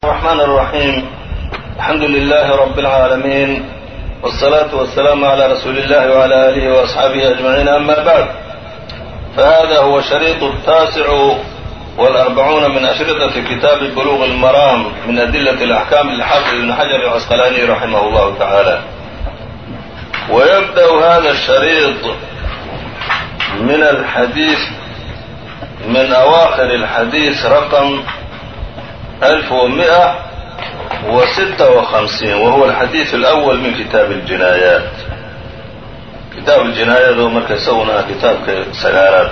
الرحمن الرحيم الحمد لله رب العالمين والصلاة والسلام على رسول الله وعلى آله وأصحابه أجمعين أما بعد فهذا هو الشريط التاسع والأربعون من أشرطة كتاب بلوغ المرام من أدلة الأحكام للحافظ بن حجر العسقلاني رحمه الله تعالى ويبدأ هذا الشريط من الحديث من أواخر الحديث رقم ألف ومئة وستة وخمسين وهو الحديث الأول من كتاب الجنايات kitaab الجinaayaad oo marka isaguna ah kitaabka sagaalaad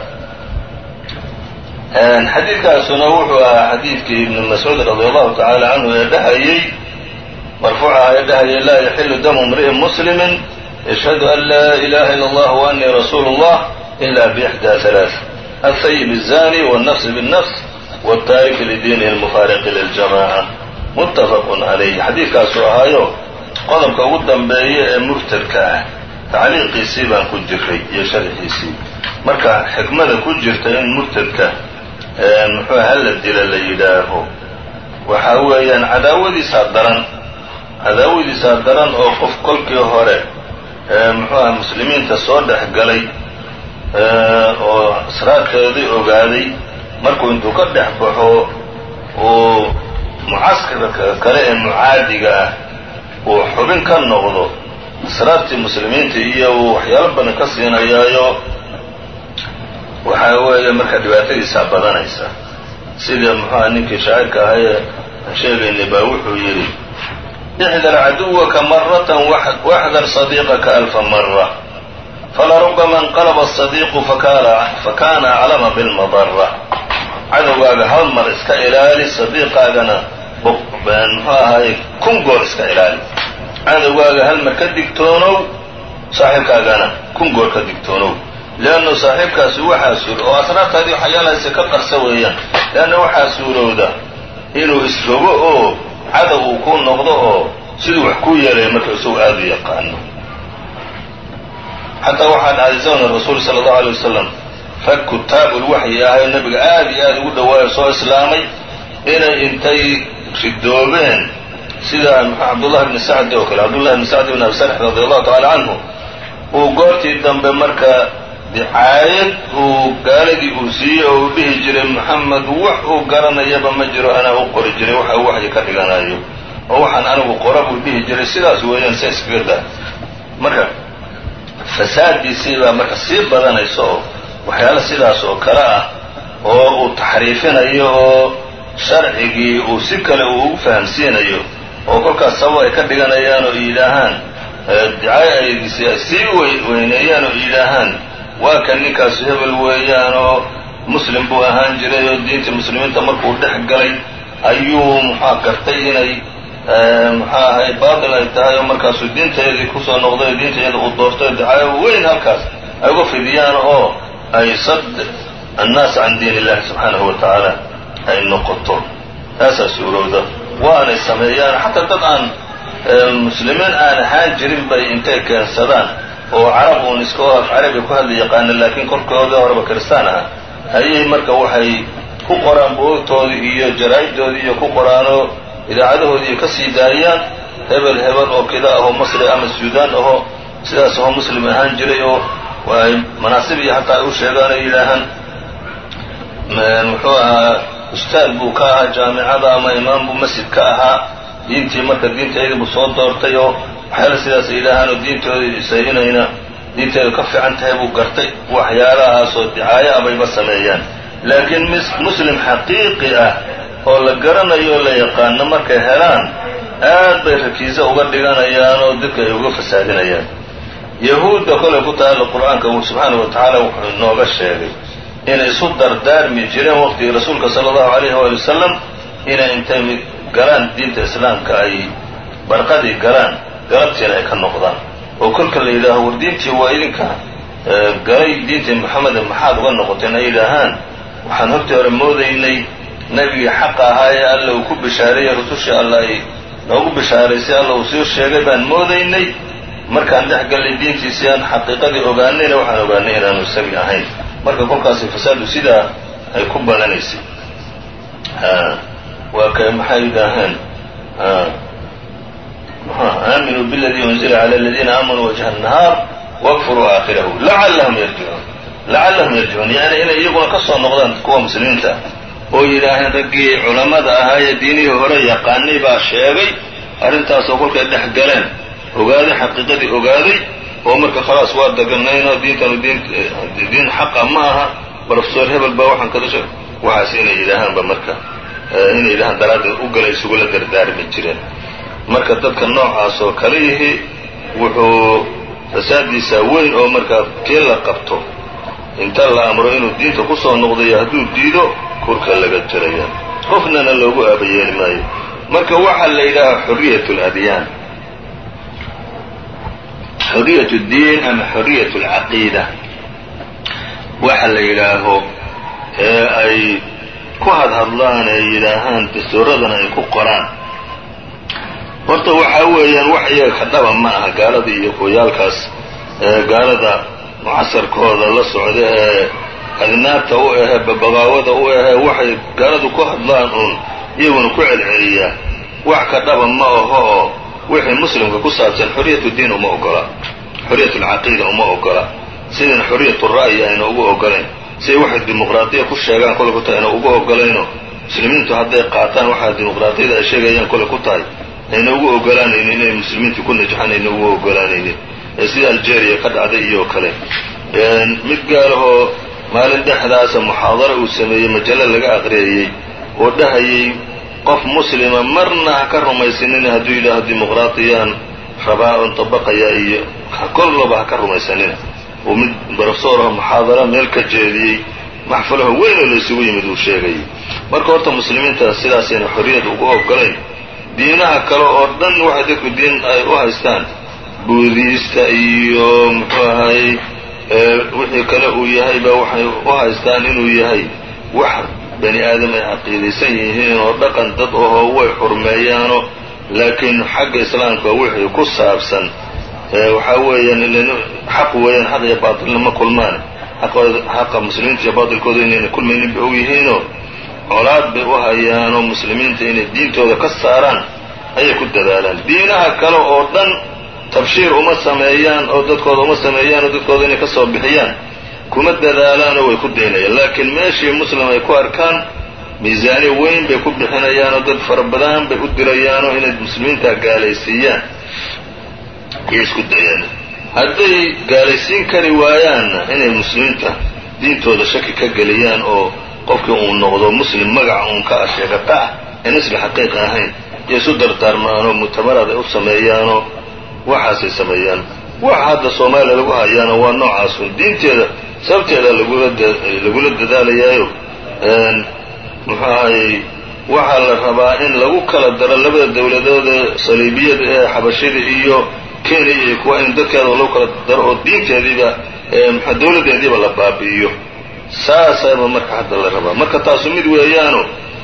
xadiidkaasuna wuxuu ahaa xadiidkii ibn mascuud radi allahu tacaala canhu ee dhahayey marfuuca ee dhahayay laa yaxilu damu imri'in muslimi yashhadu an laa ilaha ila اllah وanii rasuulu اllah ila bإxdى ثalaaث الthayib الzani والnafs bالnafs wالtaariki lidiinihi اlmufaariqi liljamaca muttafaq calayh xadiidkaasuu ahaayo qodobka ugu dambeeya ee murtadka ah tacliiqiisii baan ku jiray iyo sharxiisii marka xikmada ku jirta in murtadka muxuu hala dila la yidhaaho waxaa weeyaan cadaawadiisaa daran cadaawadiisaa daran oo qof kolkii hore muxuuha muslimiinta soo dhex galay oo asraarkeedii ogaaday markuu intuu ka dhex baxo uu mucaskarka kale ee mucaadiga ah uu xubin ka noqdo asraartii muslimiinta iyo uu waxyaalo badan ka siinayaayo waxaa weeye marka dhibaatadiisaa badanaysa sida muxuuha ninkii shaacirka ahaa ee sheegaynay baa wuxuu yidhi ixdar caduwaka maratan waxdar sadiiqaka alfa mara falarubama inqalaba asadiiqu fakana aclama bilmadara cadowgaaga hal mar iska ilaali sadiiqaagana muxuu ahaay kun goor iska ilaali cadowgaaga hal mar ka digtoonow saaxiibkaagana kun goor ka digtoonow leannu saaxiibkaasi waxaa suur oo asraartaadii waxyaalahaasi ka qarsa weeyaan leanna waxaa suurowda inuu isrogo oo cadow uu ku noqdo oo siduu wax ku yeelaya marka isagu aada u yaqaano xataa waxaa dhacday zamna rasuul sala allahu alay wasalam rag kutaabul waxyi ahayo nabiga aada iyo aada ugu dhawaayo soo islaamay inay intay ridoobeen sida cabdullahi bni sacdi oo kale cabdullahi bni sacdi bn abi sarx radi allahu tacala canhu uu goortii dambe marka dicaayad uu gaaladii uu siiyey oo uu dhihi jiray maxamed wax uu garanayaba ma jiro anaa u qori jiray waxa uu waxyi ka dhiganayo oo waxaan anigu qora buu dhihi jiray sidaas weeyaan sa iskaga daa marka fasaaddiisii baa marka sii badanaysa oo waxyaalo sidaas oo kale ah oo uu taxriifinayo oo sharcigii uu si kale uu ugu fahamsiinayo oo kolkaas sabab ay ka dhiganayaan oo yidhaahaan dicaayadiisi ay sii weyneeyaan oo yidhaahaan waa kan ninkaasu hebel weeyaan oo muslim buu ahaan jiray oo diintii muslimiinta markuu dhex galay ayuu muxua gartay inay muxuu ahay baatil ay tahay oo markaasuu diinteedii kusoo noqday oo diinteeda uu doortay oo dicaayo weyn halkaas ay uga fidiyaan oo ay sad annaas can diin illahi subxaanahu wa tacaala ay noqoto taasaa suurowda waanay sameeyaan xataa dad aan muslimiin aan ahaan jirin bay intay keensadaan oo carab uun iska af carabi ku hadla yaqaana laakiin korkoodii horeba kiristaan aha ayay marka waxay ku qoraan buugtoodii iyo jaraa'iddoodii iyo ku qoraanoo idaacadahoodii ay ka sii daayaan hebel hebel oo kida ahoo masri ama suudaan ahoo sidaas ahoo muslim ahaan jiray oo ay manaasib iyo hataa ay u sheegaan oo yidhaahaan muxuu ahaa ustaad buu ka ahaa jaamicada ama imaam buu masjid ka ahaa diintii marka diinteedii buu soo doortay oo waxyaala sidaas ay yidhaahaan oo diintoodiisa inayna diinteedu ka fiican tahay buu gartay waxyaalahaasoo dicaayo abayba sameeyaan laakiin muslim xaqiiqi ah oo la garanayo o la yaqaano markay helaan aad bay rakiiso uga dhiganayaan oo dadka ay uga fasaadinayaan yahuudda kolay ku taalla qur-aanka subxaanahu wa tacaala wuxuu inooga sheegay inay isu dardaarmi jireen waqtigii rasuulka sala allahu alayhi waali wasalam inay intay galaan diinta islaamka ay barqadii galaan galabtiina ay ka noqdaan oo kolka la yidhaaho war diintii waa idinka galay diintii moxameda maxaad uga noqoteen ay yidhaahaan waxaan hortii hore moodaynay nebigii xaqa ahaa ee alla uu ku bishaareeyey rusushii alla ay noogu bishaaraysay alla uu soo sheegay baan moodaynay markaan dhex gallay diintiisii aan xaqiiqadii ogaanayna waxaan ogaanay inaanu isagii ahayn marka kolkaasi fasaadu sidaa ay ku badanaysay waa ka maxay yidhaaheen aaminuu bاladii unzila عlى اladiina aamanuu wajha الnahaar wاkfuruu aakhirahu lacallahum yarjicuun lacallahum yarjicuun yani inay iyaguna ka soo noqdaan kuwa muslimiinta oo yidhaaheen raggii culammada ahaa ee diinihii hore yaqaanay baa sheegay arrintaasoo kolkay dhex galeen ogaaday xaqiiqadii ogaaday oo marka khalaas waa deganaynoo diintanu diin xaqa ma aha brofesor hebel baa waxaan kada sheeg waxaas inay yidhaahaanba marka inay yidhahaan daraaddeed u gala isugula dardaarmi jireen marka dadka noocaas oo kale yihi wuxuu fasaadiisa weyn oo markaa tii la qabto inta la amro inuu diinta ku soo noqdayo hadduu diido kurka laga jiraya qofnana loogu aabayeeli maayo marka waxaa la yidhaahaa xoriyat اladyaan xoriyat اddiin ama xoriyat اlcaqiida waxa la yidhaaho ee ay ku hadhadlaan ee yidhaahaan dastuuradana ay ku qoraan horta waxaa weeyaan wax iyaga ka dhaba ma aha gaalada iyo kooyaalkaas gaalada mucasarkooda la socda ee adnaabta u ahee babaqaawada u ahee waxay gaaladu ku hadlaan uun iyaguna ku celceliyaa wax ka dhaba ma aho oo wixii muslimka ku saabsan xoriyatu diin uma ogola xoriyat alcaqiida uma ogola sidayna xoriyatu ra'yi ayna ugu ogolayn siday waxay dimuqraadiya ku sheegaan kole ku tahay ayna ugu ogolayno muslimiintu hadday qaataan waxaa dimuqraadiyada ay sheegayaan kole ku tahay ayna ugu ogolaanaynin inay muslimiintu ku najaxaan ayna ugu ogolaanaynin ee sida algeria ka dhacday iyo kale mid gaalahoo maalin dhexdaasa muxaadaro uu sameeyey majallo laga aqriyayey oo dhahayay qof muslima marna ha ka rumaysanina hadduu yidhaaho dimuqraadiyaan rabaa on dabaqaya iyo kolloba ha ka rumaysanina uu mid brofesoorah muxaadara meel ka jeediyey maxfalaho weyn oo laysugu yimid uu sheegayay marka horta muslimiinta sidaasayna xorriyad ugu ogolayn diinaha kale oo dhan waxay dadku diin ay u haystaan buudiista iyo muxuu ahaayey wixii kale uu yahayba waxay u haystaan inuu yahay wax bani aadam ay caqiidaysan yihiin oo dhaqan dad ahoo way xurmeeyaano laakiin xagga islaamka wixii ku saabsan waxaa weeyaan xaq weeyaan xaq iyo baatilna ma kulmaan xaqa muslimiinta iyo baatilkooda inayna kulmaynin bay og yihiinoo colaad bay u hayaanoo muslimiinta inay diintooda ka saaraan ayay ku dadaalaan diinaha kale oo dhan tabshiir uma sameeyaan oo dadkooda uma sameeyaan oo dadkooda inay ka soo bixiyaan kuma dadaalaanoo way ku daynayaan laakiin meeshii muslim ay ku arkaan miisaani weyn bay ku bixinayaanoo dad fara badan bay u dirayaanoo inay muslimiinta gaalaysiiyaan ayay isku dayaan hadday gaalaysiin kari waayaanna inay muslimiinta diintooda shaki ka geliyaan oo qofkii uu noqdo muslim magaca uun ka asheegata ah aan isla xaqiiqa ahayn iyo isu dardaarmaanoo mutamaraad ay u sameeyaanoo waxaasay sameeyaan waxa hadda soomaaliya lagu hayaana waa noocaasun diinteeda sababteeda lagula dadaalayaayo muxuu ahayey waxaa la rabaa in lagu kala daro labada dowladood ee saliibiyada ee xabashida iyo kenya iyo kuwa in dadkeeda lagu kala daro oo diinteediiba mxa dowladeediiba la baabi'iyo saasaba marka hadda la rabaa marka taasu mid weeyaano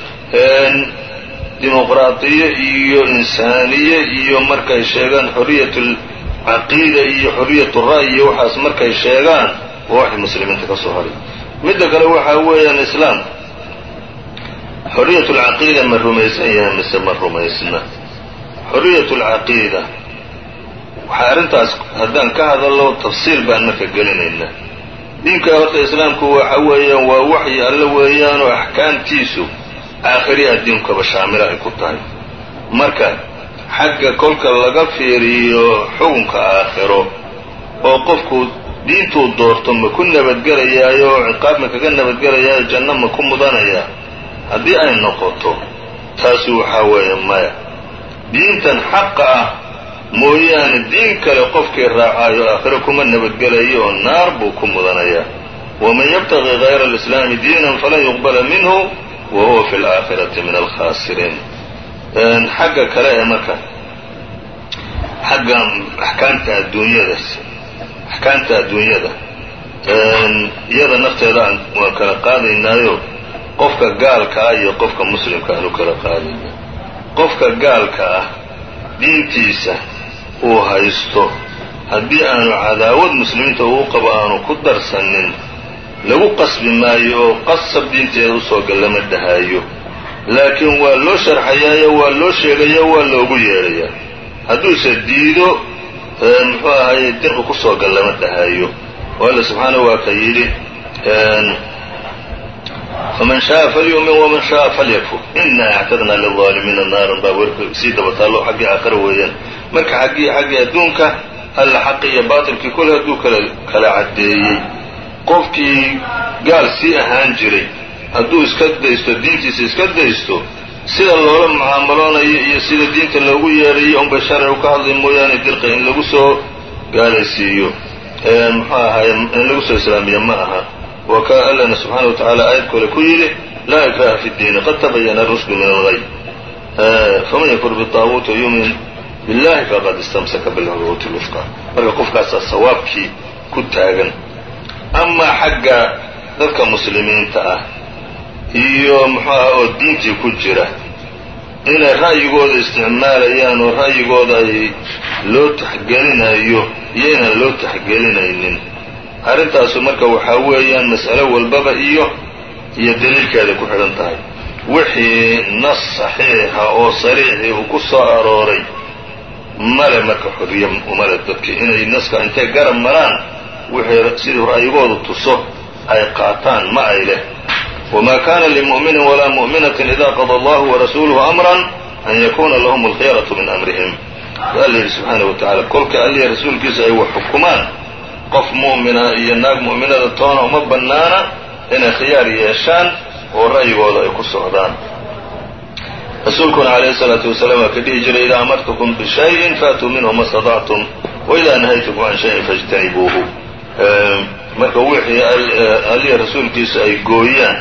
dimuqraadiye iyo insaaniye iyo markay sheegaan xoriyat alcaqiida iyo xoriyat ra'yi iyo waxaas markay sheegaan waa waxay muslimiinta ka soo haray midda kale waxaa weeyaan islaam xoriyat alcaqiida ma rumaysan yahay mise ma rumaysna xoriyat alcaqiida waxaa arrintaas haddaan ka hadallo tafsiil baan marka gelinaynaa diinka horta islaamku waxa weeyaan waa waxyi alle weeyaanoo axkaamtiisu aakhiri addiinkaba shaamila ay ku tahay marka xagga kolka laga fiiriyo xukunka aakhiro oo qofku diintuu doorto ma ku nabadgelayaayo oo ciqaab ma kaga nabadgelayaayo janno ma ku mudanaya haddii ay noqoto taasu waxaa weeye maya diintan xaqa ah mooyaane diin kale qofkii raacaayo aakhiro kuma nabadgelayo oo naar buu ku mudanayaa waman yabtaqi hayra alislaami diinan falan yuqbala minhu wa huwa fi alaakhirati min alkhaasiriin xagga kale ee marka xagga axkaamta adduunyada axkaamta adduunyada iyada nafteeda waan kala qaadaynaayo qofka gaalka ah iyo qofka muslimka aan u kala qaadayna qofka gaalka ah diintiisa uu haysto haddii aanu cadaawad muslimiinta uu qabo aanu ku darsanin lagu qasbi maayo oo qasab diinteeda usoo gal lama dhahaayo laakiin waa loo sharxayaayo waa loo sheegayo waa loogu yeedhayaa hadduuse diido muxuu ahaye dirqi kusoo gal lama dhahayo oo alla subxaanahu waa ka yidhi faman shaءa falyumin wman shaءa falyakfur ina actadna lilظaalimiina naaran baa werka sii daba taallo xaggii aakhira weeyaan marka xaggii xaggii adduunka alla xaqi iyo baatilkii kole hadduu kala kala caddeeyey qofkii gaal sii ahaan jiray hadduu iska daysto diintiisa iska daysto sida loola mucaamaloonayo iyo sida diinta loogu yeedhayo unbay sharcigu ka hadlay mooyaane dirqi in lagu soo gaalaysiiyo muxuu ahaye in lagu soo islaamiya ma aha wa ka allana subxaana wa tacaala aayad kole ku yidhi laa ikraha fi ddiini qad tabayana rushdu min algay faman yakfur biطaaguuti yumin billahi faqad istamsaka bilcurwati lwufqa marka qofkaasaa sawaabkii ku taagan amaa xagga dadka muslimiinta ah iyo muxuu aha oo diintii ku jira inay ra'yigooda isticmaalayaan oo ra'yigooda ay loo taxgelinayo iyo inaan loo taxgelinaynin arrintaasu marka waxaa weeyaan mas'alo walbaba iyo iyo daliilkeeday ku xidhan tahay wixii nas saxiixa oo sariixii uu ku soo arooray male marka xorriye umale dadki inay naska intay garab maraan wixii sidii ra'yigoodu tuso ay qaataan ma ay leh wma kana limu'minin walaa mu'minatin ida qada allahu warasuuluhu amran an yakuna lahum alkhiyaratu min amrihim alla yidhi subxaana wa tacala kolka allihi rasuulkiisa ay wax xukumaan qof mu'mina iyo naag mu'minada toona uma bannaana inay khiyaar yeeshaan oo ra'yigooda ay ku socdaan rasuulkuna calayhi salaatu wasalaam waa ka dhihi jiray idaa amartukum bishayin faatuu minhu ma stadactum waidaa nahaytukum can shayin faاjtanibuuhu marka wixii allihi rasuulkiisa ay gooyaan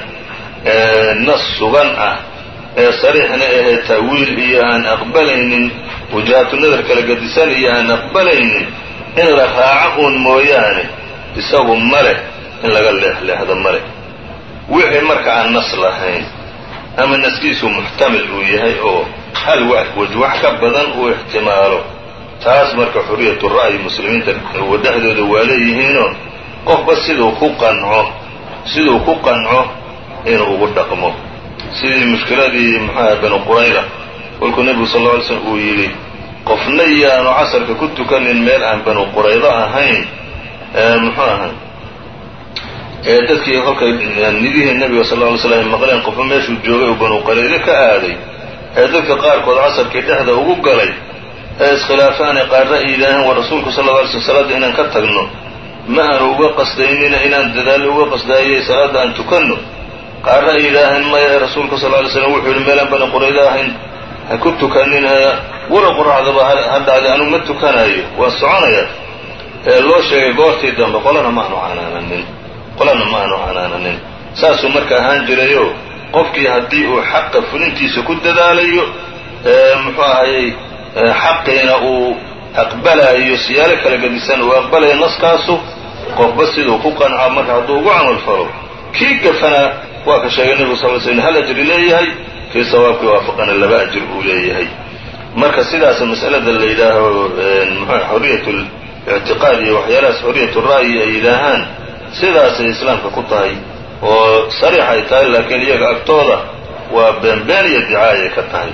nas sugan ah ee sariixna ahee taawiil iyo aan aqbalaynin wajahatu nadar kala gadisan iyo aan aqbalaynin in la raaco uun mooyaane isagu ma leh in laga leexleexdo ma leh wixii marka aan nas lahayn ama naskiisu muxtamil uu yahay oo hal waj wax ka badan uu ixtimaalo taas marka xuriyatu ra'yi muslimiinta dhexdooda waa leeyihiinoo qofba siduu ku qanco siduu ku qanco inuu ugu dhaqmo sidii mushkiladii muxuaha banu qurayda kolkuu nebigu sal lla alay slm uu yidhi qofna yaanu casarka ku tukanin meel aan banu quraydo ahayn muxuu ahaa ee dadkii kolkay nidihii nebiga sal lla alay slam maqleen qofba meeshuu joogay oo banu quraydo ka aaday ee dadka qaarkood casarkii dhexda ugu galay ee iskhilaafaanay qaarra ay yidhaaheen war rasuulku sal lla alay slm salaadda inaan ka tagno ma aanu uga qasdaynina inaan dadaallo uga qasdaayay salaadda aan tukanno qaarna ay yidhaaheen maya rasuulka sal ly slam wuxuu yidhi meelaan bani quraydo ahayn ha ku tukanin wala qoraxdaba ha dhacday anugu ma tukanayo waan soconaya ee loo sheegay goortii dambe qolana ma aanu canaananin qolana ma aanu canaananin saasuu marka ahaan jirayo qofkii haddii uu xaqa fulintiisa ku dadaalayo muxuu ahayey xaqiina uu aqbalaayo siyaalo kala gedisan uu aqbalayo naskaasu qofba siduu ku qanco marka hadduu ugu camal falo kii gafana waa ka sheegay nebigu sal l slm hal ajri leeyahay kii sawaabkii waafaqana laba ajir uu leeyahay marka sidaas mas'alada la yidhaaho mxu xoriyat lictiqaad iyo waxyaalahaas xoriyat ra'yi ay yidhaahaan sidaasay islaamka ku tahay oo sariix ay tahay laakiin iyaga agtooda waa beenbeen iyo dicaayay ka tahay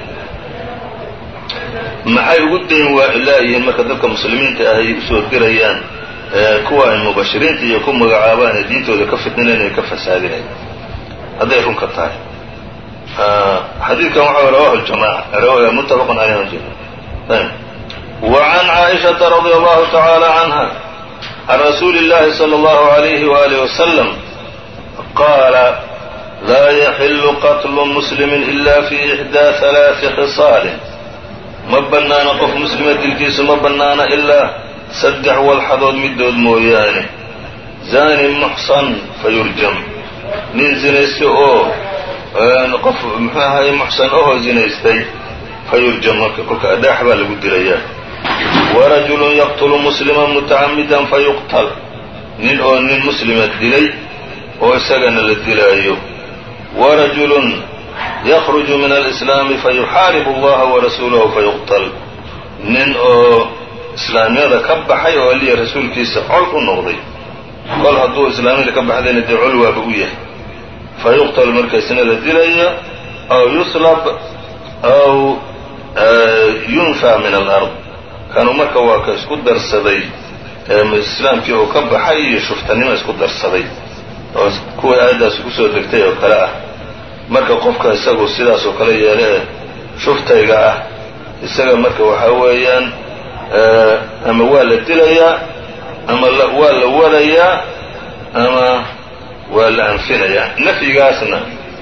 maxay ugu dayn laayihiin marka dadka muslimiinta ah ay usoo dirayaan kuwa ay mubashiriinta iyo ku magacaabaan ee diintooda ka fidninayn ee ka fasaadinayn hadday runka tahay xadiidkan waxa rawahu ljamaca muttafaqun caleyh wa can caaishata radi allahu tacaala canha can rasuuli اllahi salى اllahu عalayhi waalih wasalam qaala laa yaxilu qatlu muslimi ila fi ixdaa halaaثi khisaalin ma bannaana qof muslima dilkiisu ma bannaana ilaa saddex walxadood midood mooyaane zani muxsan fayurjam nin zinaysta oo qof muxuu ahaye muxsan ahoo zinaystay fayurjam marka kolka adhaax baa lagu dilayaa warajulun yaqtulu musliman mutacamidan fayuqtal nin oo nin muslima dilay oo isagana la dilaayo warajulun yakruju min alislaami fayuxaaribu allaha warasuulahu fayuqtal nin oo islaamiyada ka baxay oo aliya rasuulkiisa col u noqday kol hadduu islaamiyada ka baxdayna dee col waaba u yahay fa yuqtal markaysna la dilaya aw yuslab aw yunfaa min alard kanu marka waa ka isku darsaday islaamkii oo ka baxay iyo shuftanimo isku darsaday oo kuwii aayaddaasi kusoo degtay oo kale ah marka qofka isagu sidaas oo kale yeele ee shuftayga ah isaga marka waxaa weeyaan ama waa la dilayaa ama waa la warayaa ama waa la anfinayaa nafyigaasna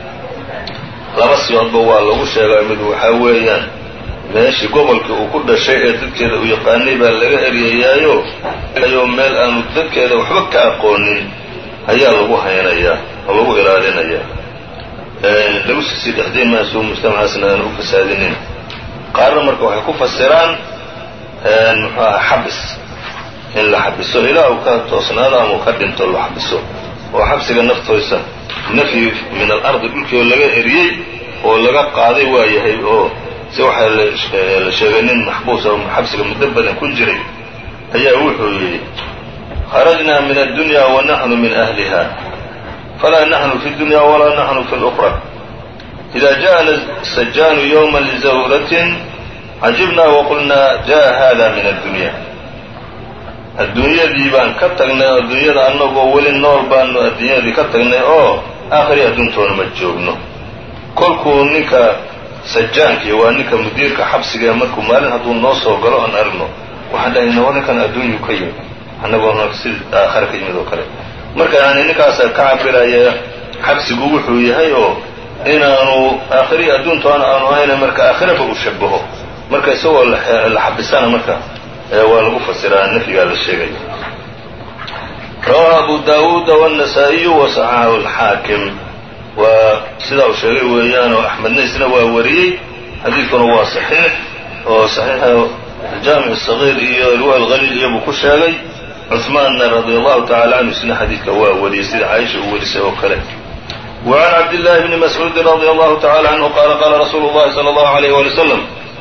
laba siyoodba waa lagu sheegaa mid waxaa weeyaan meeshii gobolkii uu ku dhashay ee dadkeeda uu yaqaanay baa laga eryayaayo yo meel aanu dadkeeda waxba ka aqoonin ayaa lagu haynayaa oo lagu ilaalinayaa lagu sii dhexday maasuu mujtamacaasna aanu u fasaadinin qaarna marka waxay ku fasiraan muxuu aha xabis in la xabiso ilaa uu ka toosnaado ama uu ka dhinto la xabiso oo xabsiga naftoysa nafyi min alardi dhulkii oo laga eriyey oo laga qaaday waa yahay oo si waxaa la sheegay nin maxbuus oo xabsiga muddo badan ku jiray ayaa wuxuu yidhi kharajnaa min addunya wa naxnu min ahliha falaa naxnu fi dunya walaa naxnu fi luqra ida jaءana sajaanu ywma lizawratin cajibnaa waqulnaa jaءa hada min addunya adduunyadii baan ka tagnay adduunyada annagoo weli nool baanu adduunyadii ka tagnay oo aakhiri adduuntoona ma joogno kolkuu ninka sajaankii waa ninka mudiirka xabsiga ee markuu maalin hadduu noo soo galo aan aragno waxaan dhahayna war ninkan adduunyu ka yimid annagoona si aakhare ka yimid oo kale marka yani ninkaasa ka cabiraya xabsigu wuxuu yahay oo inaanu aakhirihi adduuntoona aanu ahayna marka aakhiraba uu shabaho marka isagoo la xabisana marka waa lagu fasiraa nafyigaa la sheegaya rawaha abu daawuuda wالنasaaئiyu waصaxaxahu اlxaakim waa sidaa uu sheegay weeyaanoo axmedna isna waa wariyey xadiidkuna waa صaxiix oo صaxiixa jaamic الصaغيir iyo riwa اlhaliil iyobuu ku sheegay cuثmaanna radi allahu tacala canhu isna xadiidka waa wariyey sida caaisha uu warisay oo kale وعn cabdالlahi bni mascuudi radi allahu tacala canhu qaala qaala rasuulu اllahi salى اllahu عalيyh wali wsلم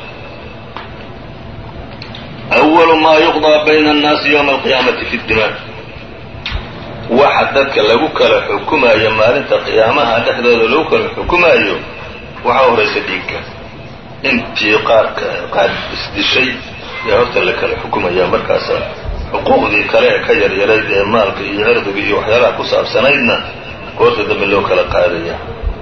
أول ma yuqضى bayna الnaasi ywma alqiyaamati fi اdima waxa dadka lagu kala xukumayo maalinta qiyaamaha dhexdooda lagu kala xukumayo waxaa horaysa dhiigga intii qaarka qaar isdishay yaa horta la kala xukumaya markaasa xuquuqdii kale ee ka yaryarayd ee maalka iyo cirdiga iyo waxyaalaha ku saabsanaydna goorta dambe loo kala qaadaya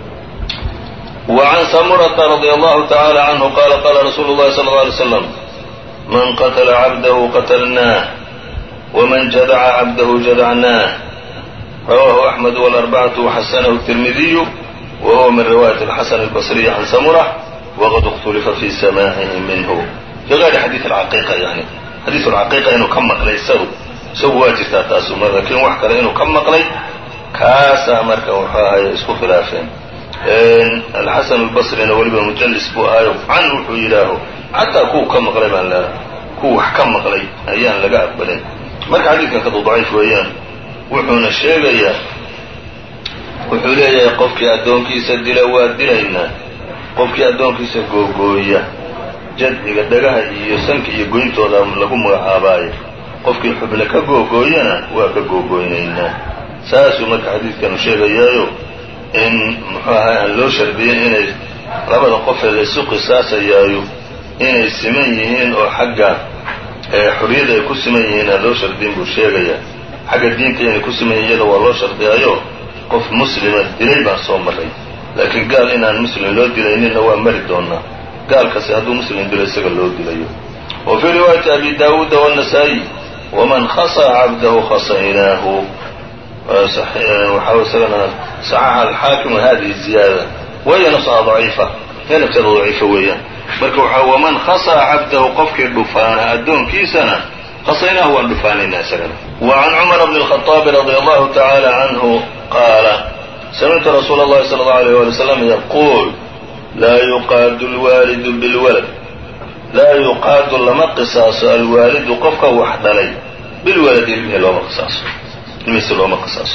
وعn samurata radي allahu taعalى canhu qala qala rasuulu الlahi slى اله عlيه sسلم man qatla cabdahu qatlnaah wman jadaca cabdahu jadacnaah rawahu axmed wاlarbacatu waxasanahu الtirmidiyu wa huwa min riwaayat اlxasan اlbصriyi can samura waqad اkhtulifa fi samaacihi minhu fi gayri xadiid alcaqiiqa yani xadiid alcaqiiqa inuu ka maqlay isagu isagu waa jirtaa taasu laakiin wax kale inuu ka maqlay kaasaa marka wuxuu ahay isku khilaafeen alxasan اlbصrina weliba mujallis buu ahaayo can wuxuu yidhaaho xataa kuwa ka maqlay baan la kuwa wax ka maqlay ayaan laga aqbalin marka xadiidkan kadu daciif weeyaan wuxuuna sheegayaa wuxuu leeyahay qofkii addoonkiisa dila waa dilaynaa qofkii addoonkiisa googooya jadciga dhagaha iyo sanka iyo goyntooda lagu magacaabaayo qofkii xubne ka googooyana waa ka googooynaynaa saasuu marka xadiidkanu sheegayaayo in muxuu ahay aan loo shardiyin inay labada qofee laysu qisaasayaayo inay siman yihiin oo xagga xorriyada ay ku siman yihiin aan loo shardiyin buu sheegayaa xagga diinta inay ku siman yihin iyada waa loo shardiyaayo qof muslima dilay baan soo maray laakiin gaal inaan muslim loo dilayninna waa mari doonaa gaalkasi hadduu muslim dilo isaga loo dilayo wa fii riwaayati abi daawuuda wالنasaaئي waman khasaa cabdahu khasaynaahu waxaa isagana صaxaxa alxaakim hadihi ziyaada waya nafsaha daciifa ee nafteeda daciifa weeyaan marka waxaa waman khasaa cabdahu qofkii dhufaana addoonkiisana khasaynaahu waan dhufaanaynaa isagana wa can cumar bni الkhaطaabi radi allahu tacaala canhu qaala samictu rasuula اllahi salى اllahu alيyh wali wslam yaquul laa yuqaadu alwaalidu bilwalad laa yuqaadu lama qisaaso alwaalidu qofka wax dhalay bilwaladi ilmihi looma qisaaso ilmihiisi looma qisaaso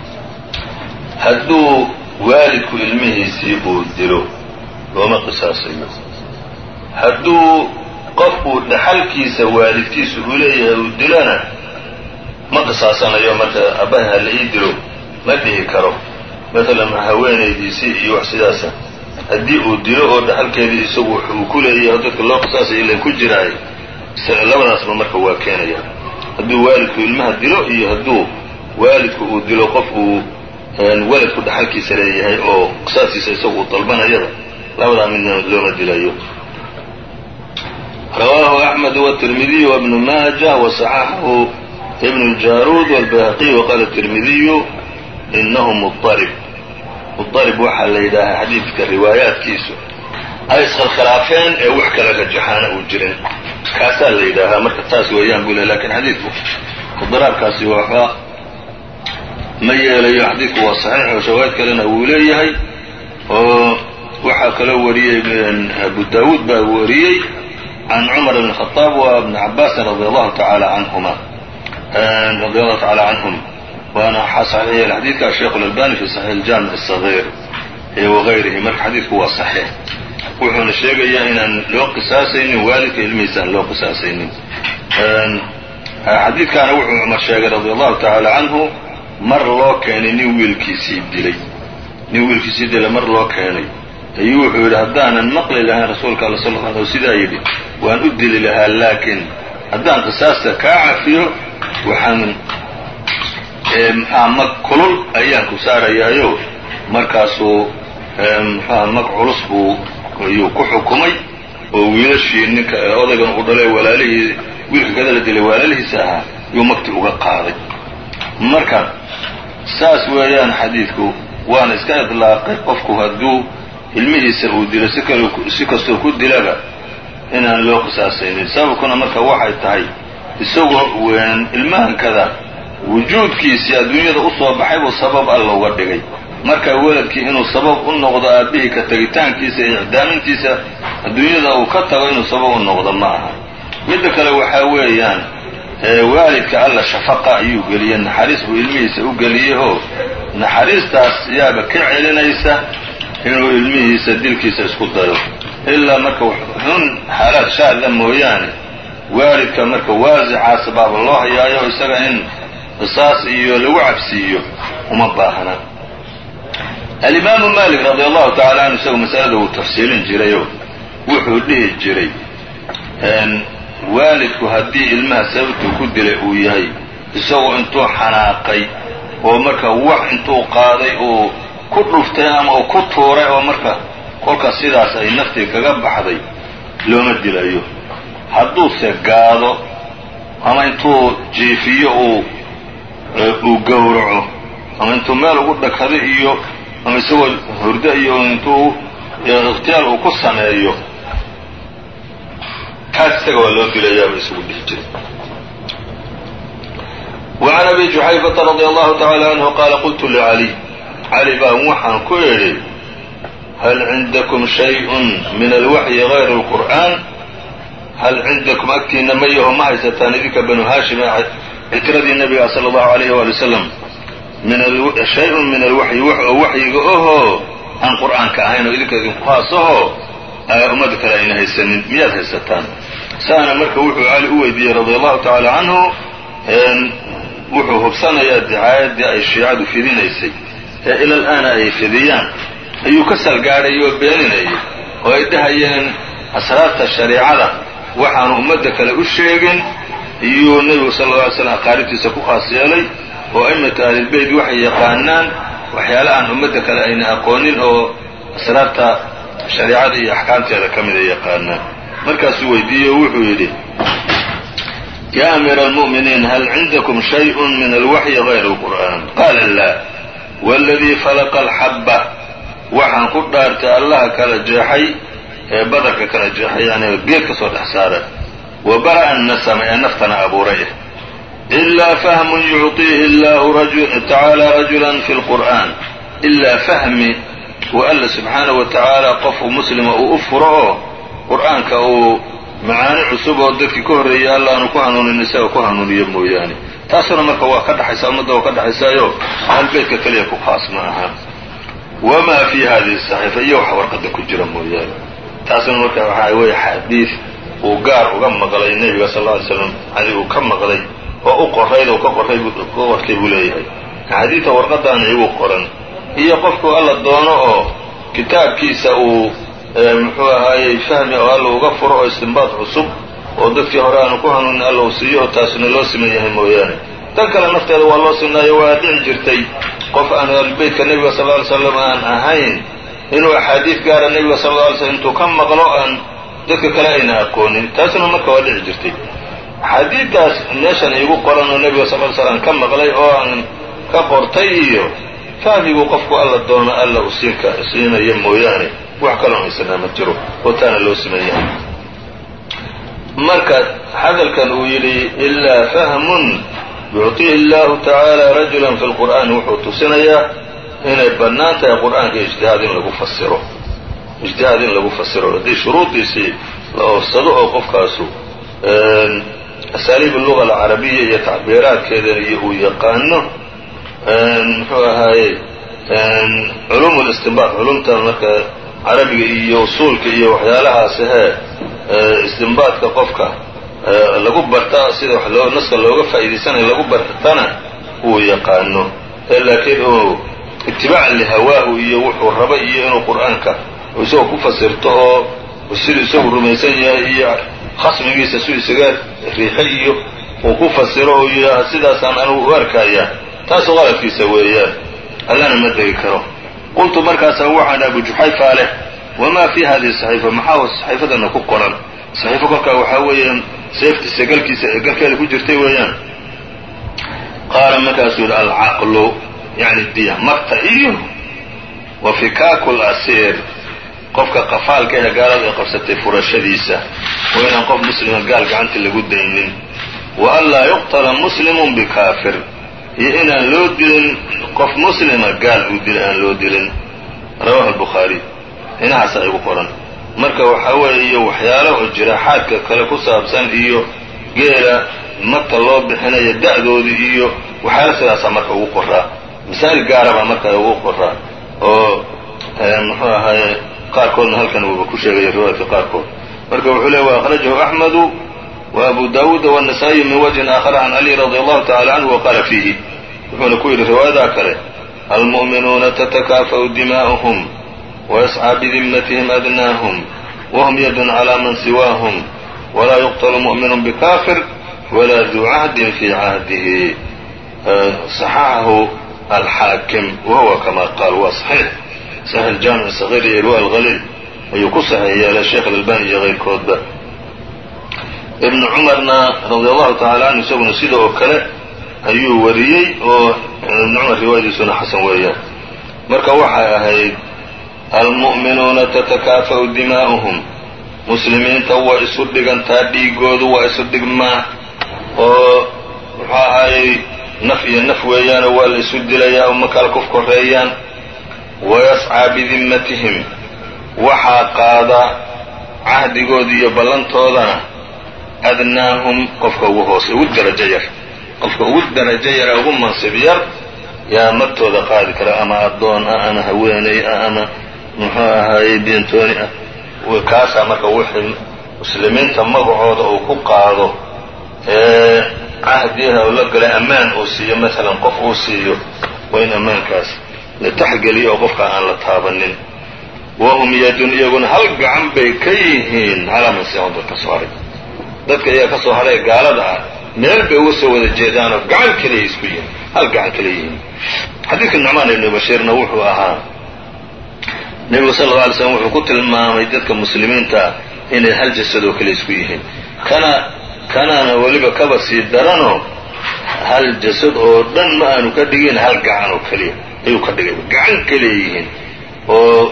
hadduu waalidku ilmihiisii uu dilo looma qisaasayo hadduu qofkuu dhaxalkiisa waalidkiisa uu leeyahay uu dilona ma qisaasanayo marka abbaha ha la ii dilo ma dhihi karo maalan haweenaydiisii iyo wax sidaasa haddii uu dilo oo dhaxalkeedii isagu uu ku leeyahay dadka loo qisaasay ilan ku jiraay labadaasba marka waa keenaya hadduu waalidku ilmaha dilo iyo hadduu waalidku uu dilo qof uu waladku dhaxalkiisa leeyahay oo qisaaskiisa isagu uu dalbanayada labadaa midna looma dilayo rawaahu axmed wالtirmidiy wbnu maaja waصaxaxahu ibn اljaruud wاlbayhaqiy waqala الtirmidiyu inahu muطarib muطarib waxaa la yidhaahaa xadiidka riwaayaatkiisu ay iskhilkhilaafeen ee wax kala rajaxaana uu jirin kaasaa la yidhaahaa marka taas weeyaan buu le lakin xadiidku idiraabkaasi waxba ma yeelayo xadiidku waa saxiix oo shawaahid kalena wuu leeyahay oo waxaa kaloo wariyey abu daawuud baa wariyey can cumar bn khaaab wa bni cabaasin radi allahu tacaala canhuma radi allahu tacaala canhum waana waxaa saxiixiyay xadiidka sheikh اlalbani fi saxiix اljamic الصaغيir wagayrihi marka xadiidku waa saxiix wuxuuna sheegayaa inaan loo qisaasaynin waalidka ilmihiisa aan loo qisaasaynin xadiidkaana wuxuu cumar sheegay radi allahu tacaala canhu mar loo keenay nin wiilkiisii dilay nin wiilkiisii dilay mar loo keenay ayuu wuxuu yidhi haddaanan maqli lahayn rasuulka alla sal l l sidaa yidhi waan u dili lahaa laakiin haddaan qisaasta kaa cafiyo waxaan mxua mag kulul ayaan ku saarayaayo markaasuu mxuha mag culus buu ayuu ku xukumay oo wiilashii ninka odaygan uu dhalay walaalihii wiilka kada la dilay walaalihiisa ahaa yuu magti uga qaaday marka saas weeyaan xadiidku waana iska idlaaqay qofku hadduu ilmihiisa uu dilo si kal si kastoo ku dilaba inaan loo qisaasaynin sababkuna marka waxay tahay isagoo ilmahankada wujuudkiisii adduunyada usoo baxay buu sabab alla uga dhigay marka weladkii inuu sabab u noqdo aabbihii ka tegitaankiisa iyo icdaamintiisa adduunyada uu ka tago inuu sabab u noqdo ma aha midda kale waxaa weeyaan waalidka alla shafaqa ayuu geliyey naxariis buu ilmihiisa u geliyey oo naxariistaas yaaba ka celinaysa inuu ilmihiisa dilkiisa isku dayo ilaa marka xun xaalaad shaadla mooyaane waalidka marka waasicaas baaba loo hayaayo isaga in qisaas iyo lagu cabsiiyo uma baahna alimaamu malik radi allahu tacala canhu isagu masalada wuu tafsiilin jirayoo wuxuu dhihi jiray waalidku haddii ilmaha sababtuu ku dilay uu yahay isagoo intuu xanaaqay oo marka wax intuu qaaday uu ku dhuftay ama uu ku tuuray oo marka kolkaas sidaas ay naftii kaga baxday looma dilayo hadduuse gaado ama intuu jiifiyo uu uu gowraco ama intuu meel ugu dhakado iyo ama isagoo hurdo iyo intuu ikhtiyaar uu ku sameeyo kaas isaga waa loo dilayaaba isugu dhihi jiray وعn أbي جuxayفةa رadي الlه taعalى عnه qاala qultu لعlي cali baan waxaan ku idhi hal cindakum شhayء min alwaxyi غayr الqur'an hal cindakum agtiina ma yaho ma haysataan idinka banu haashim ictiradii nabiga salى الlahu عalيh wali wslam shay-un min alwaxyi wax oo waxyiga ohoo aan qur'aanka ahayn oo idinka idinku haasaho ummadda kale ayna haysanin miyaad haysataan saana marka wuxuu cali u weydiiyey radi allahu tacaala canhu wuxuu hubsanayaa dicaayaddii ay shiicadu fidinaysay ee ila alaana ay fidiyaan ayuu ka salgaadhay oo beeninayay oo ay dhahayeen asraarta shareicada waxaanu ummadda kale u sheegin iyuu nebigu sal lla alay slam aqaaribtiisa ku khaas yeelay oo aimatu ahlilbeyt waxay yaqaanaan waxyaale aan ummadda kale ayna aqoonin oo asraarta shareicada iyo axkaamteeda ka mid ay yaqaanaan markaasuu weydiiyey oo wuxuu yidhi ya amiira almu'miniin hal cindakum shayءun min alwaxyi غayr اlqur'an qaala laa wاladii falaqa alxabba waxaan ku dhaartay allaha kala jeexay ee badarka kala jeexay yani geed ka soo dhex saara wa bara'a annasama ee naftana abuuray ilaa fahmun yucطiihi allahu tacaala rajula fi اlqur'an ilaa fahmi uu alla subxaanahu wa tacaala qofku muslima uu u furo oo qur'aanka uu macaani cusub oo dadkii ka horreeyay alla aanu ku hanuunin isaga ku hanuuniyo mooyaane taasuna marka waa ka dhaxaysa ummadda waa ka dhaxaysaayo ahlbeytka keliya ku khaas ma aha wamaa fii hadihi saxiifa iyo wax warqadda ku jira mooyaane taasuna marka waxaa weeye xadiid uu gaar uga maqlay nebiga sal alla ly slam cali uu ka maqlay oo u qorayd oo ka qoray ka qortay buu leeyahay xadiidta warqadaana igu qoran iyo qofku alla doono oo kitaabkiisa uu muxuu ahaayey fahmi oo alla uga furo oo istinbaad cusub oo dadkii hore aanu ku hanuunin alla uu siiyo oo taasuna loo siman yahay mooyaane tan kale nafteeda waa loo sinaayo waa dhici jirtay qof aan ahlubeytka nebiga sal lla ly slam aan ahayn inuu axaadiid gaara nebiga sal alla alay slm intuu ka maqlo aan dadka kale ayna aqoonin taasuna marka waa dhici jirtay axaadiiddaas meeshan iigu qoran oo nebiga sal ly slam ka maqlay oo aan ka qortay iyo fahmiguu qofku alla doono alla u siinka siinaya mooyaane wax kaloo haysanaa ma jiro oo taana loo siman yahay marka hadalkan uu yidhi ilaa fahmun yucطihi اllahu tacaala rajula fi lqur'aani wuxuu tusinayaa inay bannaan tahay qur'aanka ijtihaad in lagu fasiro ijtihaad in lagu fasiro haddii shuruudiisii la oofsado oo qofkaasu asaaliib alluga alcarabiya iyo tacbiiraadkeeda iyo uu yaqaano muxuu ahaaye culuum listinbaad culumta marka carabiga iyo usuulka iyo waxyaalahaas ahee istinbaadka qofka lagu barta sida wax loo naska looga faa'iidaysanayo lagu bartana uu yaqaano ee laakiin uu itibaacan lihawaahu iyo wuxuu raba iyo inuu qur'aanka isagoo ku fasirto oo siduu isagu rumaysan yahay iyo khasmigiisa siduu isaga riixay iyo uu ku fasiro oo yidhaaha sidaasaan anigu u arkaya taasu qaladkiisa weeyaan allana ma degi karo qultu markaasa waxaan abu juxayfa leh wamaa fi hadihi saxiifa maxaa saxiifadana ku qoran saxiifo kolkaa waxaa weeyaan seeftiisa galkiisa ee galkeeda ku jirtay weeyaan qaala markaasuu yidhi alcaqlu yani diya marta iyo wa fikaaku lasiir qofka qafaalka ee gaalada ay qabsatay furashadiisa oo inaan qof muslima gaal gacanta lagu daynin wa an laa yuqtala muslimun bikaafir iyo inaan loo dilin qof muslima gaal uu dila aan loo dilin rawahu albukhaari inahaasa igu qoran marka waxaa weeye iyo waxyaalo oo jiraaxaadka kale ku saabsan iyo geela marta loo bixinayo da'doodii iyo waxyaalo sidaasaa marka ugu qoraa masaa'il gaarabaa marka ugu qoraa oo muxuu ahaaye qaarkoodna halkan uuba ku sheegaya riwaayadka qaarkood marka wuxuu leey wa akhrajahu axmedu wa abu daawuuda waannasaa-iyu min wajhin aakhara can cali radi allahu tacala canhu wa qaala fiihi wuxuuna ku yidhi riwaayadaa kale almu'minuuna tatakaafa'u dimaa'uhum ويسعى بذمتهم أدناهم وهم يد على من سواهم ولا يقتل مؤمن بكافر ولا ذو عهد في عهده صححه الحاكم وهو كما قال هو صحيح صحيح الجامع الصغير إرواء الغليل ayuu ku saxeeya ala sheekh albani iyo keyrkoodba ibnu cumarna radi allahu tacala canhu isaguna sida oo kale ayuu wariyey oo ibnu cumar riwaayadiisuna xasan weeyaan marka waxay ahayd almu'minuuna tatakaafa'u dimaa'uhum muslimiinta waa isu dhigantaa dhiigoodu waa isu dhigmaa oo muxuu ahaayey naf iyo naf weeyaanoo waa la isu dilayaa uma kala kuf koreeyaan wayascaa bidimmatihim waxaa qaada cahdigooda iyo ballantoodana adnaahum qofka ugu hoose ugu darajo yar qofka ugu darajo yara ugu mansib yar yaa martooda qaadi kara ama addoon ah ama haweeney ah ama muxuu ahaayey beentooni ah kaasaa marka wixii muslimiinta magacooda uu ku qaado ee cahdiha u la galay ammaan uu siiyo maalan qof uu siiyo waa in ammaankaas la taxgeliyo oo qofka aan la taabanin wahum yadun iyaguna hal gacan bay ka yihiin calaa man siwan dadka soo haray dadka iyaga ka soo haray gaalada ah meel bay uga soo wada jeedaanoo gacan keliya isku yihiin hal gacan kale yihiin xadiidka nucmaan ibnu bashiirna wuxuu ahaa nebigu sal alla alay slam wuxuu ku tilmaamay dadka muslimiinta ah inay hal jasad oo kale isku yihiin kana kanaana weliba kaba sii daranoo hal jasad oo dhan ma aanu ka dhigin hal gacan oo keliya ayuu ka dhigay gacan keliya yihiin oo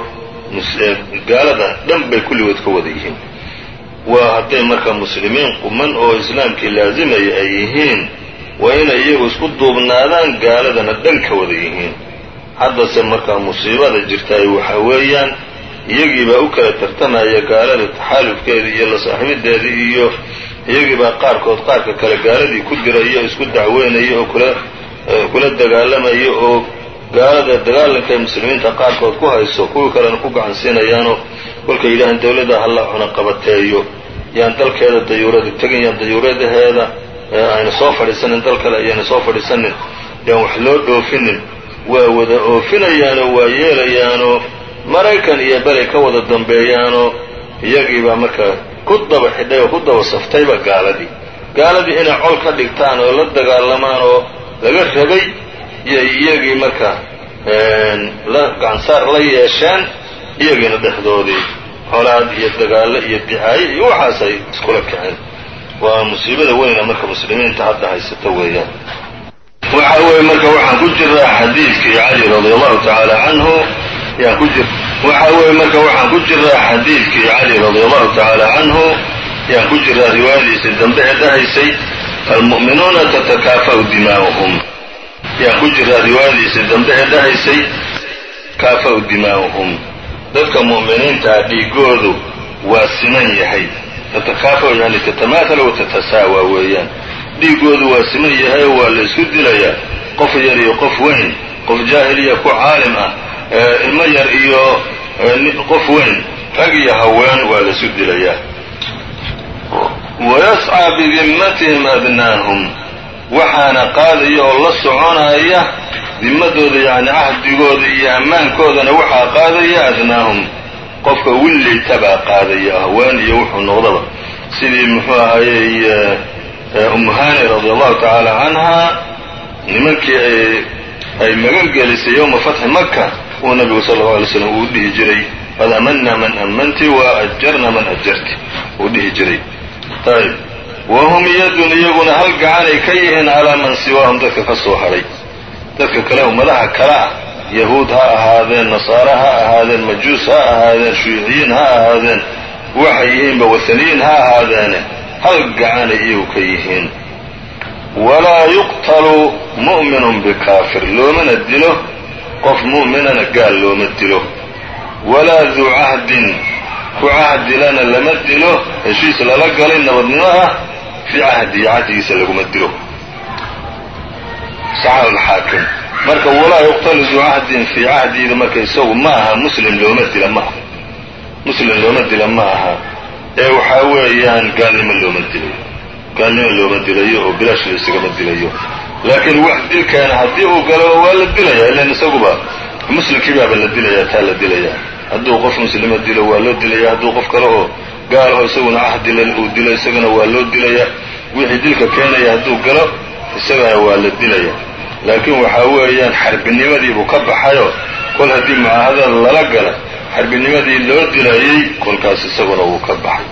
gaalada dhan bay kulligood ka wada yihiin waa hadday marka muslimiin quman oo islaamkii laazimaya ay yihiin waa inay iyagu isku duubnaadaan gaaladana dhan ka wada yihiin haddase markaa musiibada jirtaay waxa weeyaan iyagiibaa u kala tartamaya gaalada taxaalufkeeda iyo la saaxiibadeeda iyo iyagiibaa qaarkood qaarka kale gaaladii ku diraya o isku dacweynaya oo kula kula dagaalamaya oo gaalada dagaalanka ay muslimiinta qaarkood ku hayso kuwii kalena ku gacan siinayaanoo kolkay yidhahaan dawladda hala cuna qabateeyo yaan dalkeeda dayuurada tegin yaan dayuuradaheeda ayna soo fadhiisanin dal kale ayayna soo fadhiisanin yaan wax loo dhoofinin waa wada oofinayaanoo waa yeelayaanoo maraykan iyo belay ka wada dambeeyaanoo iyagiibaa marka ku daba xidhay oo ku daba saftayba gaaladii gaaladii inay col ka dhigtaan oo la dagaalamaan oo laga rabay iyo iyagii marka la gacansaar la yeesheen iyagiina dhexdoodii colaad iyo dagaallo iyo dicaayo iyo waxaasay iskula kaceen waa musiibada weyna marka muslimiinta hadda haysata weeyaan waxa weeye marka waxaan ku jiraa xadiidkii cali radi allahu tacaala canhu yaan ku jir waxa weeye marka waxaan ku jiraa xadiidkii cali radi allahu tacaala canhu yaan ku jiraa riwaayadiisii dambe ee dhahaysay almu'minuuna tatakaafa'u dimaa'uhum yaan ku jiraa riwaayadiisii dambe ee dhahaysay kaafa'u dimaa'uhum dadka mu'miniintaa dhiigoodu waa siman yahay tatakaafa yani tatamaathala wa tatasaawa weeyaan dhiigoodu waa siman yahay oo waa la isku dilayaa qof yar iyo qof weyn qof jaahil iyo ku caalim ah ilmo yar iyo qof weyn rag iyo haween waa la isku dilayaa wayascaa bidimmatihim adnaahum waxaana qaadaya oo la soconaya dimadooda yacni cahdigooda iyo ammaankoodana waxaa qaadaya adnaahum qofka willaytabaa qaadaya haween iyo wuxuu noqdaba sidii muxuu ahayey umuhani radi allahu tacaala canha nimankii ay magan gelisay yowma fatxi maka uu nabigu sala allau alay slam uu dhihi jiray qad amanna man amanti wa ajarna man ajarti uu dhihi jiray ayb wahum yadun iyaguna hal gacanay ka yihiin calaa man siwaahum dadka ka soo hadhay dadka kale ummadaha kale ah yahuud ha ahaadeen nasaare ha ahaadeen majuus ha ahaadeen shuuciyiin ha ahaadeen waxay yihiinba wathaniyiin ha ahaadeene hal gacanay iyagu ka yihiin walaa yuqtalu mu'minun bikaafir loomana dilo qof mu'minana gaal looma dilo walaa duu cahdin ku cahdilana lama dilo heshiis lala galay nabadnimo ah fii cahdihi cahdigiisa laguma dilo saxahu alxaakim marka walaa yuqtalu duu cahdin fii cahdiida marka isagu ma aha muslim looma dila ma aha muslim looma dila ma aha ee waxaa weeyaan gaalnimo looma dilayo gaalnimo looma dilayo oo bilaash la isagama dilayo laakiin wax dilkaana haddii uu galo waa la dilaya ilan isaguba muslimkiibaaba la dilaya taa la dilaya hadduu qof muslima dilo waa loo dilaya hadduu qof kale oo gaal oo isaguna cahdila uu dilo isagana waa loo dilaya wixii dilka keenaya hadduu galo isagana waa la dilaya laakiin waxaa weeyaan xarbinimadiibuu ka baxayo kol haddii mucaahadada lala gala xarbinimadii loo dilayey kolkaas isaguna wuu ka baxay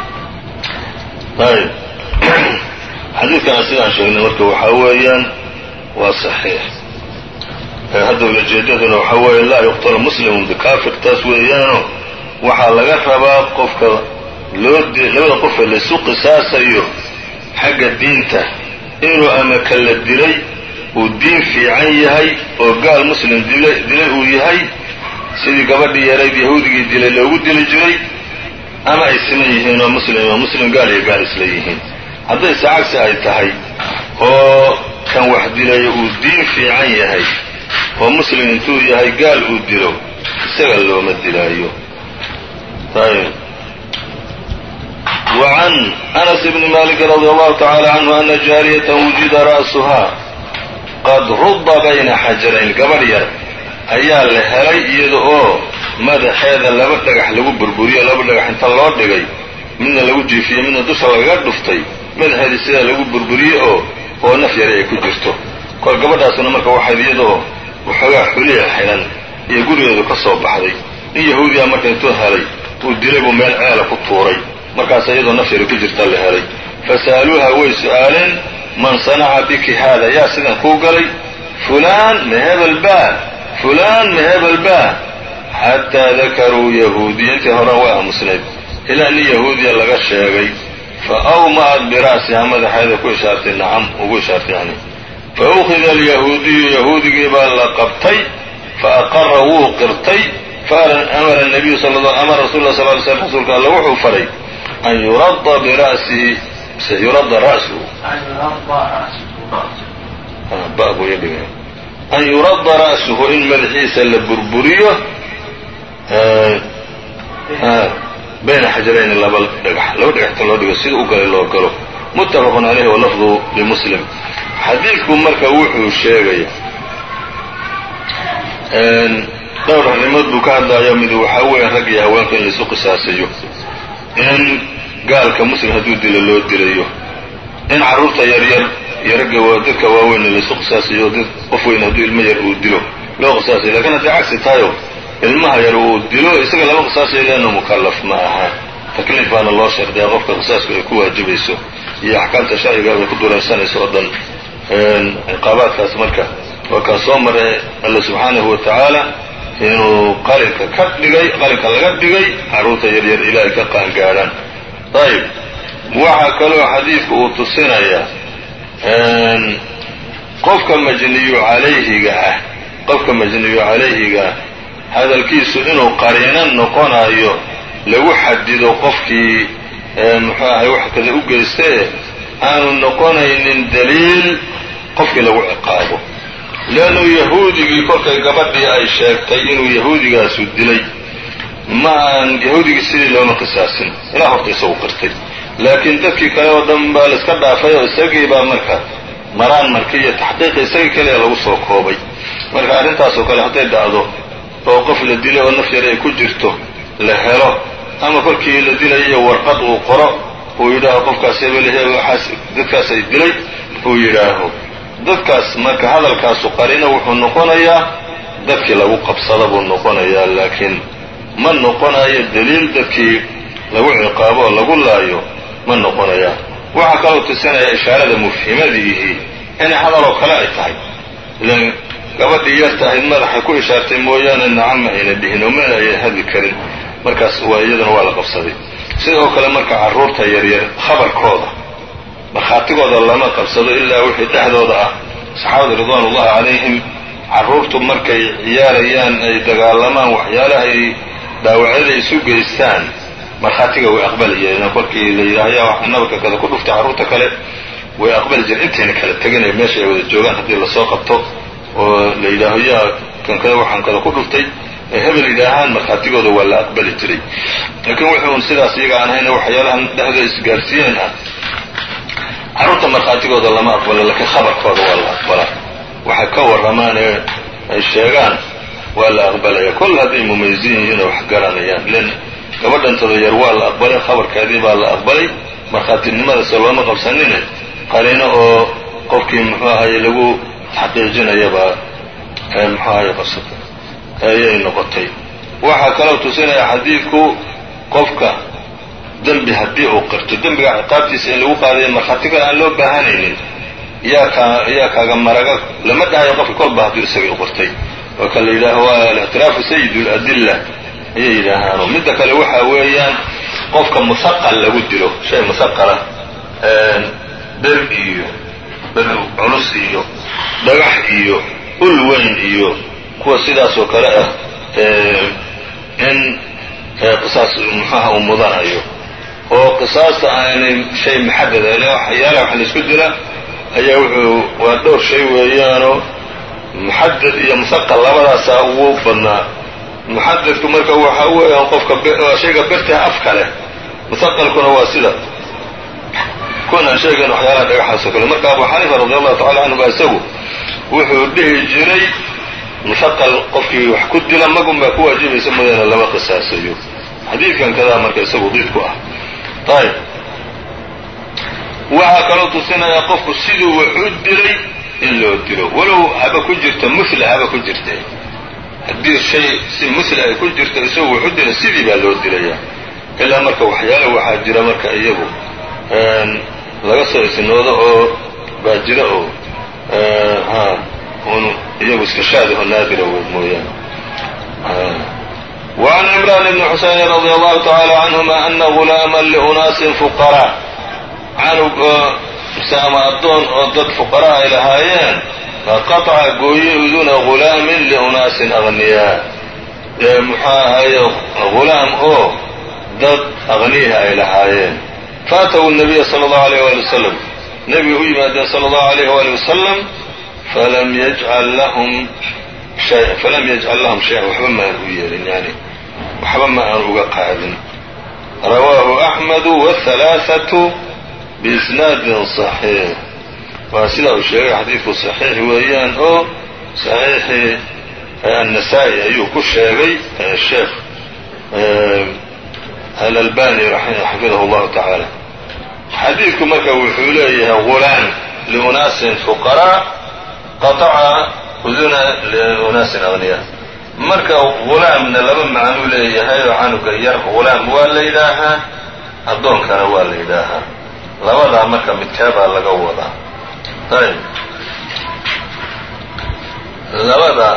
ayb xadiidkana sidaan sheegnay marka waxaa weeyaan waa saxiix hadda ulajeedaduna waxaa weeye laa yuqtalu muslimun bikaafir taas weeyaano waxaa laga rabaa qofka loo labada qofe laysu qisaasayo xagga diinta inuu ama kala dilay uu diin fiican yahay oo gaal muslim dilay uu yahay sidii gabadhii yarayd yahuudigii dilay loogu dili jiray ama ay siman yihiin oo muslim oo muslim gaal iyo gaal isla yihiin haddayse cagsi ay tahay oo kan wax dilayo uu diin fiican yahay oo muslim intuu yahay gaal uu dilo isaga looma dilaayo ayb وعn أنس بن مالك رضي الله تعالى عنه أن جاaرية وجida رأسها qad ruda bayna xajarayn gabarh yar ayaa la helay iyada oo madaxeeda laba dhagax lagu burburiyo laba dhagax inta loo dhigay midna lagu jiifiyey midna dusha lagaga dhuftay madaxeedii sidaa lagu burburiyey oo oo naf yari ay ku jirto kol gabadhaasuna marka waxayd iyadaoo waxoogaa xuliya xidhan iyo gurigeedu ka soo baxday nin yahuudiya marka intuu helay uu dilay buu meel ceela ku tuuray markaas iyadoo naf yari ku jirta la helay fasa'aluuha way su'aaleen man sanaca biki haada yaa sidan kuu galay fulaan ma hebel baa fulaan ma hebel baa xataa dakaruu yahuudiya intii horan waa aamusnayd ilaa nin yahuudiya laga sheegay fa awma'at bira'siha madaxeeda ku ishaartay nacam ugu ishaartay yani fa ukhida alyahuudiyu yahuudigii baa la qabtay fa aqara wuu qirtay faamara nabiyu amara rasul la sal ly slm rasuulka alla wuxuu faray an yuradda bira'sihi yurada ra'suhu an yuradda ra'suhu in madaxiisa la burburiyo bayna xajarayni laba dhagax laba dhagaxta loo dhigo sida u galay loo galo muttafaqun calayhi walafdu limuslim xadiidku marka wuxuu sheegaya dhowr arrimood buu ka hadlayaa mid waxaa weeye rag iyo haweenka in laisu qisaasayo in gaalka muslim hadduu dilo loo dilayo in carruurta yaryar iyo ragga dadka waaweyn laisu qisaasayo dad qof weyn hadduu ilmo yar uu dilo loo qisaasayo lakin hadday cagsi tahayo ilmaha yar uu dilo isaga lama qisaasayo leanna mukallaf ma aha takliif baana loo shardiyaa qofka qisaasku ay ku waajibayso iyo axkaamta sharciga bay ku dulaysanayso oo dhan ciqaabaadkaas marka waa kaa soo maray alla subxaanahu wa tacaala inuu qalinka ka dhigay qalinka laga dhigay carruurta yaryar ilaahay ka qaangaadhaan ayib waxaa kaloo xadiidku uu tusinayaa qofka majniyu calayhiga ah qofka majniyu calayhiga ah hadalkiisu inuu qariino noqonayo lagu xadido qofkii muxuu ahay wax kada u geystae aanu noqonaynin daliil qofkii lagu ciqaabo leannu yahuudigii kolkay gabadhii ay sheegtay inuu yahuudigaasu dilay ma aan yahuudigii sidii looma qisaasin ilaa horta isagu qirtay laakiin dadkii kale oo dhan baa laiska dhaafay oo isagii baa marka maraan markii iyo taxqiiqi isagii kaliya lagu soo koobay marka arrintaasoo kale hadday dhacdo oo qof la dilay oo naf yar ay ku jirto la helo ama kolkii la dilayo warqad uu qoro uu yidhaaho qofkaas hebelhe waxaas dadkaas ay dilay uu yidhaaho dadkaas marka hadalkaasu qarina wuxuu noqonayaa dadkii lagu qabsada buu noqonayaa laakiin ma noqonayo daliil dadkii lagu ciqaabo oo lagu laayo ma noqonaya waxaa kaloo tusinaya ishaarada mufhimadiihi inay hadaloo kale ay tahay ilan gabadhii yarta ahayd madaxay ku ishaartay mooyaane nacama ayna dhihin oo mana ayay hadli karin markaas waa iyaduna waa la qabsaday sidoo kale marka carruurta yaryar khabarkooda markhaatigooda lama qabsado ilaa wixii dhexdooda ah saxaabada ridwaanullahi calayhim carruurtu markay ciyaarayaan ay dagaalamaan waxyaalahay dhaawacyada isu geystaan markhaatiga way aqbalayeen kolkii la yidhaaho yaa wax nabarka kada ku dhuftay carruurta kale way aqbali jireen intayna kala teganay meesha ay wada joogaan haddii lasoo qabto oo la yidhaaho yaa kan kada waxaan kada ku dhuftay ay hebel yidhaahaan markhaatigooda waa la aqbali jiray laakiin wuxuu un sidaas iyaga aan hayna waxyaalahan dhexdooda isgaarsiiyeen ah carruurta markhaatigooda lama aqbalo laakiin khabarkooda waa la aqbalaa waxay ka warramaan ee ay sheegaan waa la aqbalaya kol hadday mumayizin yihiin oo wax garanayaan len gabadhantada yar waa la aqbalay khabarkeedii baa la aqbalay markhaatinimadaase looma qabsanine qariino oo qofkii muxuu ahaye lagu taxqiijinayabaa muxuu ahaye qabsata ayay noqotay waxaa kaloo tusinaya xadiidku qofka dembi haddii uu qirto dembiga ciqaabtiisa in lagu qaadayo markhaati kale aan loo baahanaynin yaa kaa yaa kaaga maraga lama dhahayo qofka kolba hadduu isagii u qirtay oo kan la yidhaaho waa alictiraafu sayid اladilla ayay yidhaahaano midda kale waxa weeyaan qofka musaqal lagu dilo shay musaqala ber iyo ber culus iyo dhagax iyo ul weyn iyo kuwa sidaas oo kale ah in qisaas muxuaha uu mudanayo oo qisaasta aanay shay maxadada ile waxyaalaha wax laisku dila ayaa wuxuu waa dhowr shay weeyaanoo muxadad iyo musaqal labadaasaa ugu badnaa muxadadku marka waxa weeyaan qofka shayga bertaha afka leh musaqalkuna waa sida kunan sheegan waxyaalaha dhagaxaasoo kale marka abu xaniifa radi allahu tacala canhu baa isagu wuxuu dhihi jiray musaqal qofkii wax ku dila magun baa ku waajibaysa mooyaane lama qisaasayo xadiidkan kadaa marka isagu diid ku ah ayb waxaa kaloo tusinaya qofku siduu wax u dilay in loo dilo walow haba ku jirto mula haba ku jirta haddii shay si mula ay ku jirto isagu wax u dila sidii baa loo dilaya ilaa marka waxyaala waxaa jira marka iyagu laga soo isnoodo oo baa jira oo ha un iyagu iska shaadaho naadira w mooyaane وعn عمrان بن xuseyn رضي الله تعالى عنهma أna غuلاama لأناaس فqراء canug ama addoon oo dad fuqara ay lahaayeen faqaطca gooye uduna غulaamin لأنaasin أغniyaa muxuu ahaye غulaam oo dad أغniyaha ay lahaayeen faأtw النabiya slى الlaه عليه وaلي وsلم nebiga u yimaadeen slى الlaه عليه وaلي وsلم falam yجعل lahm falam yajcal lahum shay-an waxba ma aan u yeelin yani waxba ma aan uga qaadin rawaahu axmedu wاhalaaثaةu biisnaadin صaxiix waa sidaa uu sheegay xadiidku صaxiix weeyaan oo صaxiixii النسائي ayuu ku sheegay sheekh alalbani xafidahu اllahu taعaalى xadiidku marka wuxuu leeyahay غulaam liunaasin fuqarاء qaطaca uduna liunaasin aغniya marka غulaamna laba macnuu leeyahay oo canuga yar غulaam waa la yidhaahaa addoonkana waa la yidhaahaa labadaa marka midkeebaa laga wadaa ayb labada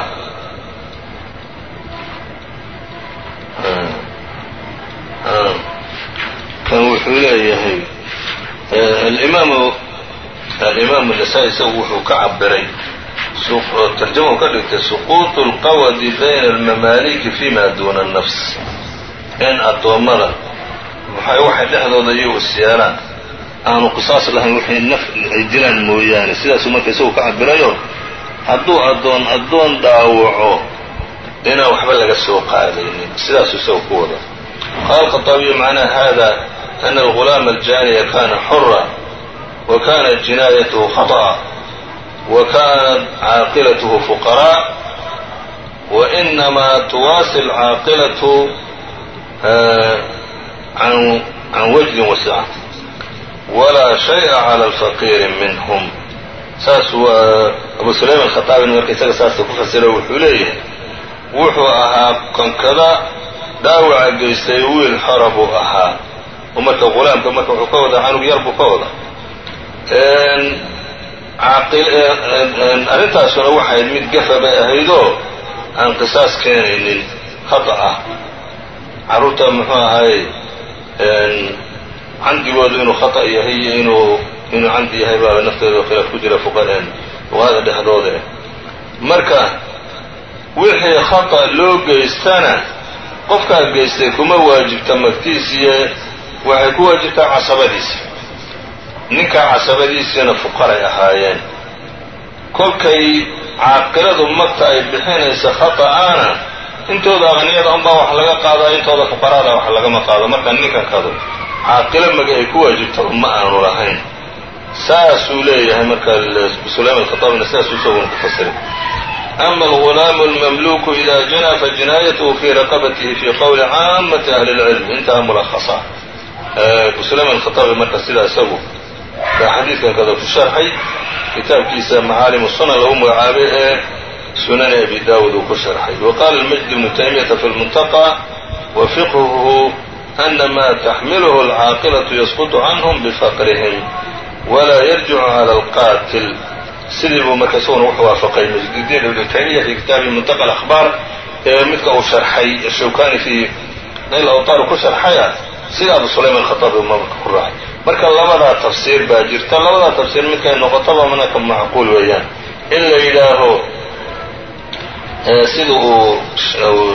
kan wuxuu leeyahay alimaamu alimaamu nasaa-i isagu wuxuu ka cabiray tarjama u ka dhigtay suquuط اlqawadi bayna almamaaliki fima duna الnafs in addoommada waxay dhexdooda iyagu isyeelaan aanu qisaas lahayn waxay naf ay dilaan mooyaane sidaasuu marka isagu ka cabirayo hadduu addoon addoon dhaawaco inaan waxba laga soo qaadaynin sidaasuu isagu ku wada qaala الkhaطaabiyu macnaa hada ana algulaama aljaaniya kana xura wa kanat jinaayatuhu khaطأa wa kanat caaqilatuhu fuqarاء wa inamaa tuwaasi alcaaqilatu can wajdin wasica walaa shayءa calى alfaqiiri minhm saas waa abu sulayman khataabin marka isaga saasa ku fasiro wuxuu leeyahay wuxuu ahaa konkada dhaawaca geystay wiil xora buu ahaa oo marka ghulaamka marka wuxuu ka wadaa canug yar buu ka wadaa arrintaasuna waxayd mid gafa bay ahaydoo aan qisaas keenaynin khata ah carruurta muxuu ahay candigoodu inuu khata yahay iyo inuu inuu candi yahay baa nafteeda khilaaf ku jira fuqaheen fuqahada dhexdooda marka wixii khata loo geystana qofkaa geystay kuma waajibta magtiisiiyo waxay ku waajibtaa casabadiisa ninkaa casabadiisiina fuqaray ahaayeen kolkay caaqiladu magta ay bixinaysa khata'aana intooda aqniyada unbaa wax laga qaadaa intooda fuqaraada wax lagama qaado marka ninkankadu caaqilo magi ay ku waajibtaba ma aanu lahayn saasuu leeyahay marka sulayman alkhataabina sidaasuu isaguna ku fasiray ama algulaamu almamluku ida janaa fajinaayatuhu fii raqabatihi fii qowli caamati ahli اlcilm intaha mulahasa sulayman alkhataabi marka sidaa isagu baa xadiidkan kada ku sharxay kitaabkiisa macaalimu sunan lagu magacaabay ee sunani abi daawud uu ku sharxay wa qaala almajd ibnu taymiyata fi lmuntaqa wa fiqhuhu ana ma taxmiluhu alcaaqilatu yasqutu canhum bifaqrihim walaa yarjicu cala alqaatil sidii buu marka isaguna wuxuu waafaqay majdudiin ibnu taymiya fi kitaabi muntaqa alakhbaar ee midka uu sharxay shawkani fi nayl awtaar ku sharxaya sida abu sulayman alkhataabi marka ku raacay marka labadaa tafsiir baa jirta labadaa tafsiir midkay noqotaba manaka macquul weeyaan in la yidhaaho sida uu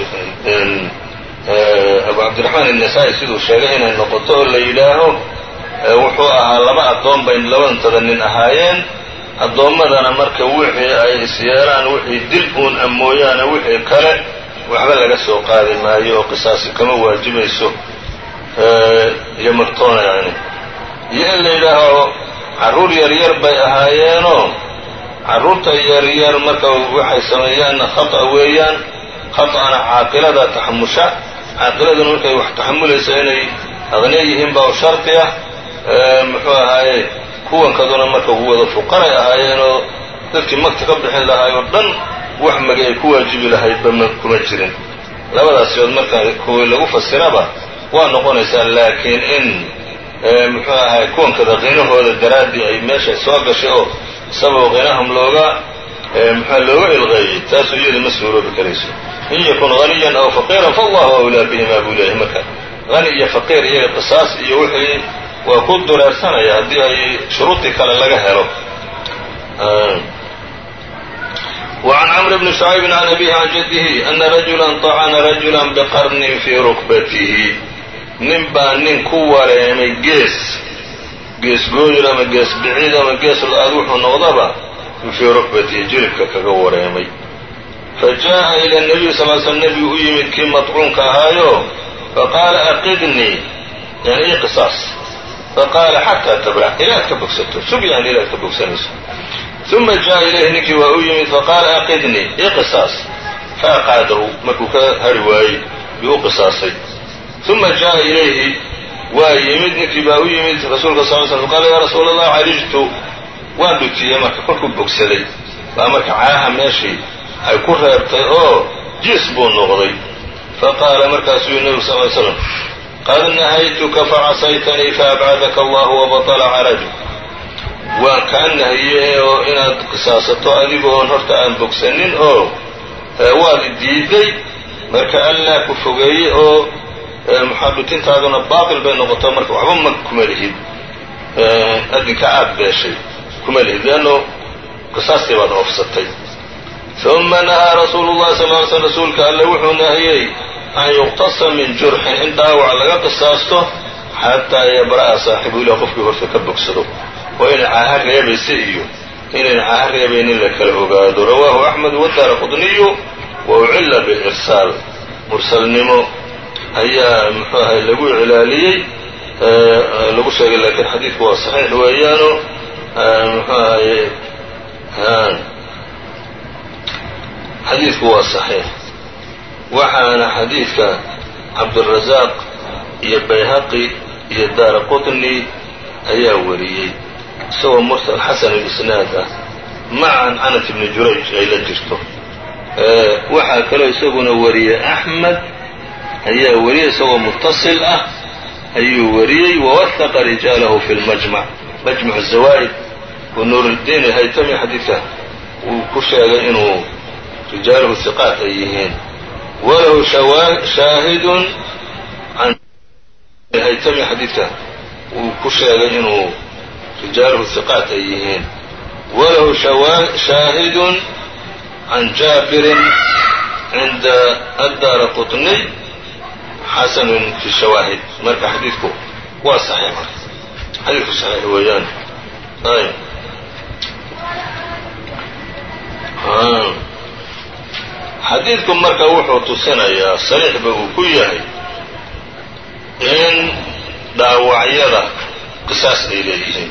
abu cabdiraxmaan الnasaa-i siduu sheegay inay noqoto oo la yidhaaho wuxuu ahaa laba addoon bay labadantada nin ahaayeen addoommadana marka wixii ay isyeelaan wixii dil uun a mooyaane wixii kale waxba laga soo qaadi maayo oo qisaasi kama waajibayso iyo magtoona yani iyo in la yidhaaho carruur yaryar bay ahaayeenoo carruurta yaryar marka waxay sameeyaanna khata weeyaan khata'ana caaqilada taxamusha caaqiladuna markay wax taxamulaysa inay aqniya yihiin baa shardi ah muxuu ahaaye kuwankaduna marka wada fuqaray ahaayeenoo dadkii magta ka bixin lahaay oo dhan wax magi ay ku waajibi lahaydba ma kuma jirin labadaas yood marka kuwii lagu fasiraba waa noqonaysaa laakiin in muxuu ahay kuwankada qinahooda daraaddii ay meesha soo gashay oo sabab qinahum looga muxua looga ilqeeyey taasuu iyada ma suuroobi karayso in yakun haniyan aw faqiiran faallahu awlaa bihimaa buu leeyahay marka hani iyo faqiir iyaga qisaas iyo wixii waa ku dureersanaya haddii ay shuruudii kale laga helo وعn cمر بن شhعyب عن أbيه عن جده أنa رaجuلا طacna رaجuلا بqرن fي ركبaته nin baa nin ku wareemay gees gees gooyir ama gees biciid ama gees la-aad wuxuu noqdaba fii rukbatihi jilibka kaga wareemay fajaءa ilى النabiy sal l slm nebigu u yimid kii maطcuunka ahaayo faqaala aqidnii yani ii qisaas faqaala xataa tabra ilaad ka bogsato sug yani ilaad ka bogsanayso uma jaءa ilayhi ninkii waa u yimid faqaala aqidnii ii qisaas faaqaadahu markuu ka hari waayey yuu u qisaasay uma jaa'a ilayhi waa yimid ninkii baa u yimid rasuulka sal l slam qaala yaa rasuula allah carijtu waan dhutiyey marka kolkuu bogsaday baa marka caaha meeshii ay ku reebtay oo jiis buu noqday faqaala markaasuu yii nebigu sal ly slam qad nahaytuka facasaytanii faabcadaka allahu wabatala caraju waan kaa nahiyey oo inaad qisaasato adigoon horta aan bogsanin oo waad diiday marka allaa ku fogeeyey oo muxadhutintaaduna baatil bay noqoto marka waxba ma kuma lihid adinka aad beeshay kuma lihid leanno qisaastii baad oofsatay uma nahaa rasuulu llahi sal ly slm rasuulka alle wuxuu nahiyey an yuqtasa min jurxin in dhaawac laga qisaasto xataa yabra'a saaxibu ilah qofkii horta ka bogsado oo inay caaha reebaysa iyo inayn caaha reebaynin la kala ogaado rawaahu axmed wadaara qudniyu wa ucilla bilirsaal mursalnimo ayaa muxuu ahay lagu iclaaliyey lagu sheegay laakiin xadiidku waa saxiix weeyaano muxuu ahaye xadiidku waa saxiix waxaana xadiidka cabdirasaaq iyo bayhaqi iyo daara qutni ayaa wariyey isagoo mursal xasan alisnaad ah maca canat ibni jurayj ay la jirto waxaa kaloo isaguna wariyey axmed ayaa wariyey isagoo mutasil ah ayuu wariyey wawahaqa rijaalahu fi lmajmac majmac zawaa'id oo nuuruddiin alhaytami xadiidka uu ku sheegay inuu rijaaluhu hiqaat ay yihiin walahu shaahidun can haytami xadiidka uu ku sheegay inuu rijaaluhu hiqaat ay yihiin walahu shaahidun can jaabirin cinda addaara qutniy xasanun fi shawaahid marka xadiidku waa saxiix marka xadiidku saxiix weeyaan ayb xadiidku marka wuxuu tusinayaa sariixba uu ku yahay in dhaawacyada qisaas ay leeyihiin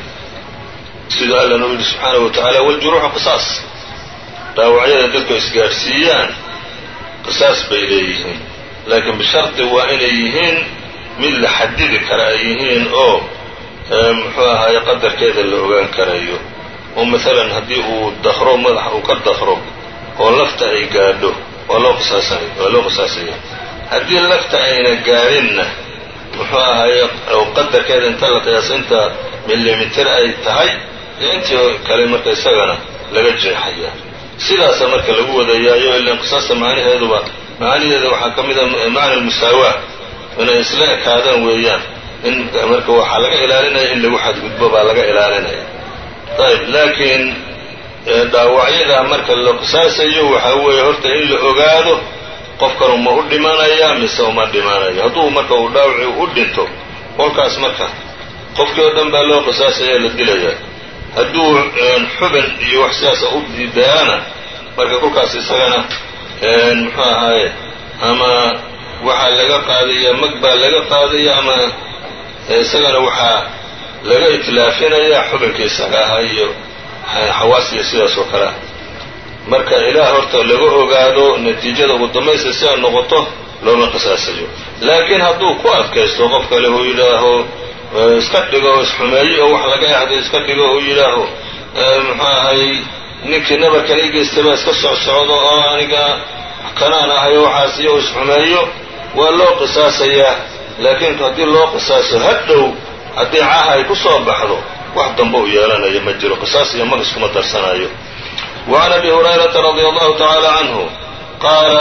siduu alla noo yidhi subxaanahu wa tacaala waljuruuxu qisaas dhaawacyada dadku isgaadhsiiyaan qisaas bay leeyihiin laakiin bishardi waa inay yihiin mid la xadidi kara ay yihiin oo muxuu ahaaye qadarkeeda la ogaan karayo oo maalan haddii uu dakro madaxa uu ka dakro oo lafta ay gaadho waa loo qisaasanay waa loo qisaasaya haddii lafta ayna gaadhinna muxuu ahaaye qadarkeeda inta la qiyaasa inta milimitir ay tahay iyo intii kale marka isagana laga jeexaya sidaasa marka lagu wadayaayo ilan qisaasta macnaheeduba macnaheeda waxaa ka mid a macna almusaawaa inay isla ekaadaan weeyaan in marka waxaa laga ilaalinaya in lagu xadgudbo baa laga ilaalinaya ayb laakiin dhaawacyadaa marka la qisaasayo waxaa weeye horta in la ogaado qofkanu ma u dhimanaya mise uma dhimanayo hadduu marka uu dhaawaci u dhinto kolkaas marka qofkii oo dhan baa loo qisaasaya la dilaya hadduu xubin iyo wax sidaasa u diidaana marka kolkaas isagana muxuu ahaaye ama waxaa laga qaadaya mag baa laga qaadaya ama isagana waxaa laga itlaafinaya xubinka isaga ahaa iyo xawaasiya sidaas oo kale ah marka ilaah horta laga ogaado natiijada ugu dambaysta si ay noqoto looma qisaasayo laakiin hadduu ku adkaysto qof kale uu yidhaaho iska dhigo isxumeeyo oo wax laga yaxdo iska dhigo uu yidhaaho muxuu ahay ninkii nabarkan ii geystay baa iska socsocdo oo aniga kanaan ahayo waxaas iyo isxumeeyo waa loo qisaasayaa laakiin haddii loo qisaaso hadhow haddii caaha ay ku soo baxdo wax dambe u yeelanayo ma jiro qisaas iyo mag iskuma darsanayo وعn أbي هuريرaةa رضي الله تعالى عنه qaala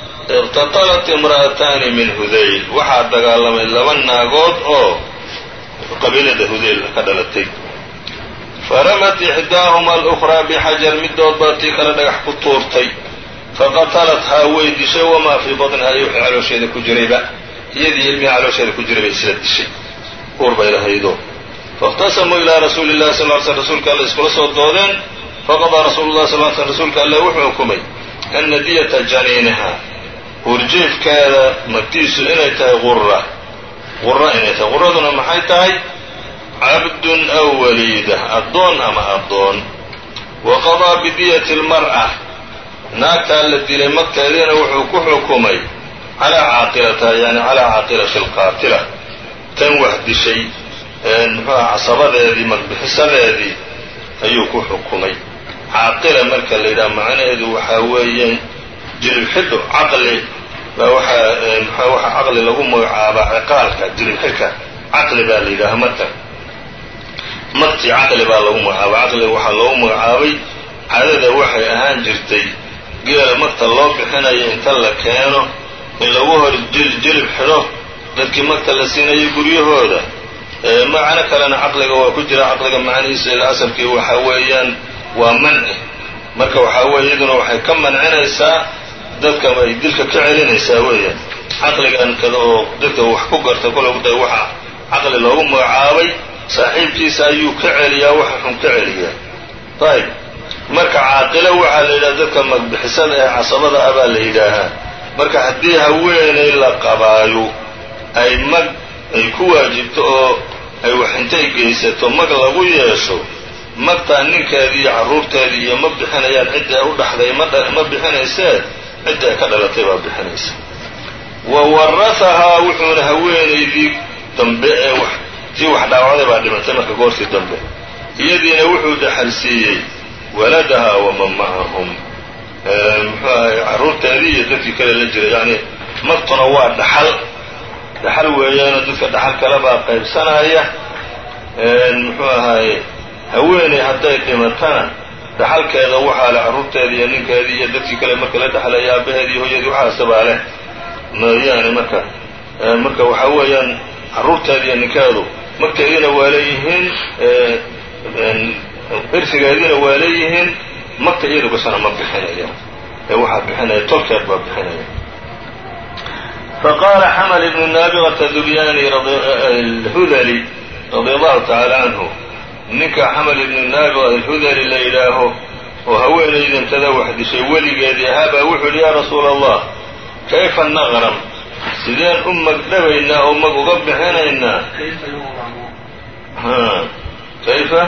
اqتطلت امرأتاni min hudayl waxaa dagaalamay laba naagood oo qabiilada hudayl ka dhalatay faramat إxdاahma الأخرى bxajar midood baa tii kale dhagax ku tuurtay faqatalathaa way dishay wamaa fii baطnihaa iyo wixii caloosheeda ku jirayba iyadii ilmihii caloosheeda ku jiray bay isla dishay uur bay lahaydo faاkhtasamuu ilىa rasuuli الlahi sl ly slm rasuulka alle iskula soo doodeen faqadaa rasuulu llahi sal l slm rasuulka alle wuxuu xukumay ana diyata janiiniha uurjiifkeeda magtiisu inay tahay qura qura inay tahay quraduna maxay tahay cabdun aw waliida addoon ama addoon wa qadaa bidiyati اlmar'a naagtaa la dilay magteediina wuxuu ku xukumay calaa caaqilataha yani calaa caaqilati alqaatila tan wax dishay muxuuha casabadeedii magbixisadeedii ayuu ku xukumay caaqila marka la yidhaha macnaheedu waxaa weeye jilib xidho caqli baa waxaa mxua waxaa caqli lagu magacaabaa ciqaalka jilib xidhka caqli baa la yidhaha marka magtii caqli baa lagu magacaabay caqliga waxaa loogu magacaabay caadada waxay ahaan jirtay geela magta loo bixinayo inta la keeno in lagu hor jilib xidho dadkii magta la siinayo guryahooda macno kalena caqliga waa ku jira caqliga macnihiisa ila asalkii waxaa weeyaan waa manci marka waxaa weeye iyaduna waxay ka mancinaysaa dadka ay dilka ka celinaysaa weeyaan caqligan kada oo dadka wax ku garta kolda waxa caqli loogu magacaabay saaxiibkiisa ayuu ka celiyaa waxa xun ka celiyaa ayb marka caaqilo waxaa la yidhaha dadka magbixisada ee casabada ah baa la yidhaahaa marka haddii haweenay la qabaayo ay mag ay ku waajibto oo ay wax intay geysato mag lagu yeesho magtaa ninkeedii iyo carruurteedii iyo ma bixinayaan cidda u dhaxday ma bixinaysee cidda ay ka dhalatay baa bixinaysa wa warahahaa wuxuuna haweenaydii dambe ee wax tii wax dhaawacday baa dhimatay marka goortii dambe iyadiina wuxuu dhaxal siiyey waladaha waman macahum muxuu ahay carruurteedii iyo dadkii kale la jiray yacni magtuna waa dhaxal dhaxal weeyaanoo dadka dhaxal kale baa qaybsanaya muxuu ahaye haweeney hadday dhimatana dhaxalkeeda waxaa leh carruurteedii iyo ninkeedii iyo dadkii kale marka la dhexlaya aabaheedii iyo hooyadii waxaasabaa leh mooyaane marka marka waxaa weeyaan carruurteedi iyo ninkeedu magteediina waa leeyihiin irfigeediina waa leeyihiin magta iyadu kasana ma bixinaya ee waxaa bixinaya tolkeed baa bixinaya faqaala xamal ibnu naabigata dubyani alhudali radi allahu tacaala canhu ninka xamal ibnu naabiga alhudali la yidhaaho oo haweenaydantada wax dishay weligeedii ahaabaa wuxuu yidhi yaa rasuula allah kayfa naqram sideen u magdhabaynaa oo mag uga bixinaynaa kayfa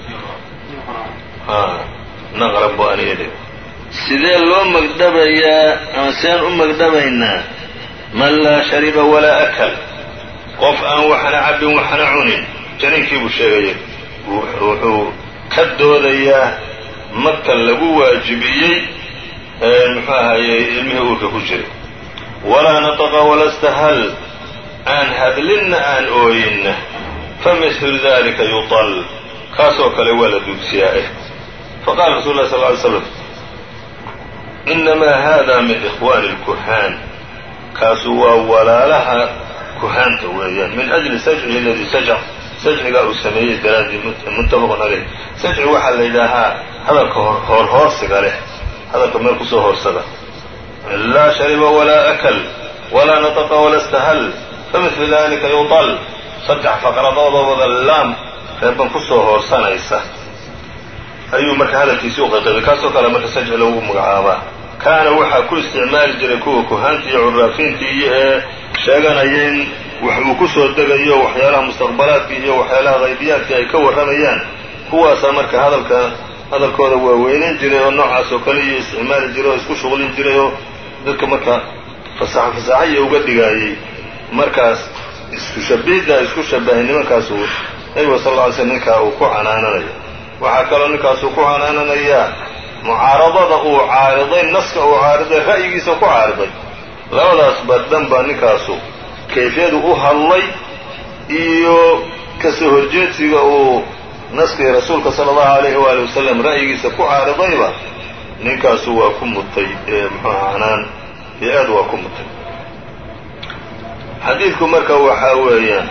naqrab bu aniga dhig sidee loo magdhabayaa ama sideen u magdhabaynaa man laa shariba walaa akal qof aan waxna cabbin waxna cunin janiinkii buu sheegaya wuxuu ka doodayaa magta lagu waajibiyey muxuu ahaye ilmihii uurka ku jiray walaa nataqa wala stahal aan hadlinna aan ooyinna famithlu dalika yuطal kaasoo kale waa la duugsiyaa eh faqala rasul lah sal ly slam inamaa hada min ikhwani اlkuhaan kaasu waa walaalaha kuhaanta weeyaan min ajli sajcihi aladii sajc sajcigaa uu sameeyey daraaddii muttafaqun caleyh sajci waxaa la yidhaahaa hadalka hoorhoorsiga leh hadalka meel kusoo hoorsada laa shariba walaa akal walaa nataqa wala stahal famithlu dalika yuطal saddex faqradoodoo wada laam reeban kusoo hoorsanaysa ayuu marka hadalkiisii u qaqibay kaasoo kale marka sajci loogu magacaabaa kaana waxaa ku isticmaali jiray kuwa kuhaantii iyo curaafiintii iyo ee sheeganaya in wax uu ku soo degayo waxyaalaha mustaqbalaadkii iyo waxyaalaha haybiyaadkii ay ka warramayaan kuwaasaa marka hadalka hadalkooda waa weynayn jiray oo noocaas oo kale iyo isticmaali jiray oo isku shuqlin jiray oo dadka marka fasaxo fasaaxaiyo uga dhigaayey markaas isku shabihidda isku shabahay nimankaasuu nabiga sal lla ly slm ninkaa uu ku canaananayo waxaa kaloo ninkaasuu ku canaananayaa mucaaradada uu caariday naska uu caariday ra'yigiisa ku caariday labadaas badhan baa ninkaasu kayfiyadu u hadlay iyo kasoo horjeedsiga uu naskii rasuulka sala allahu alayhi waali wasalam ra'yigiisa ku caaridayba ninkaasu waa ku mutay muxuuha canaan iyo aad waa ku mutay xadiidku marka waxaa weeyaan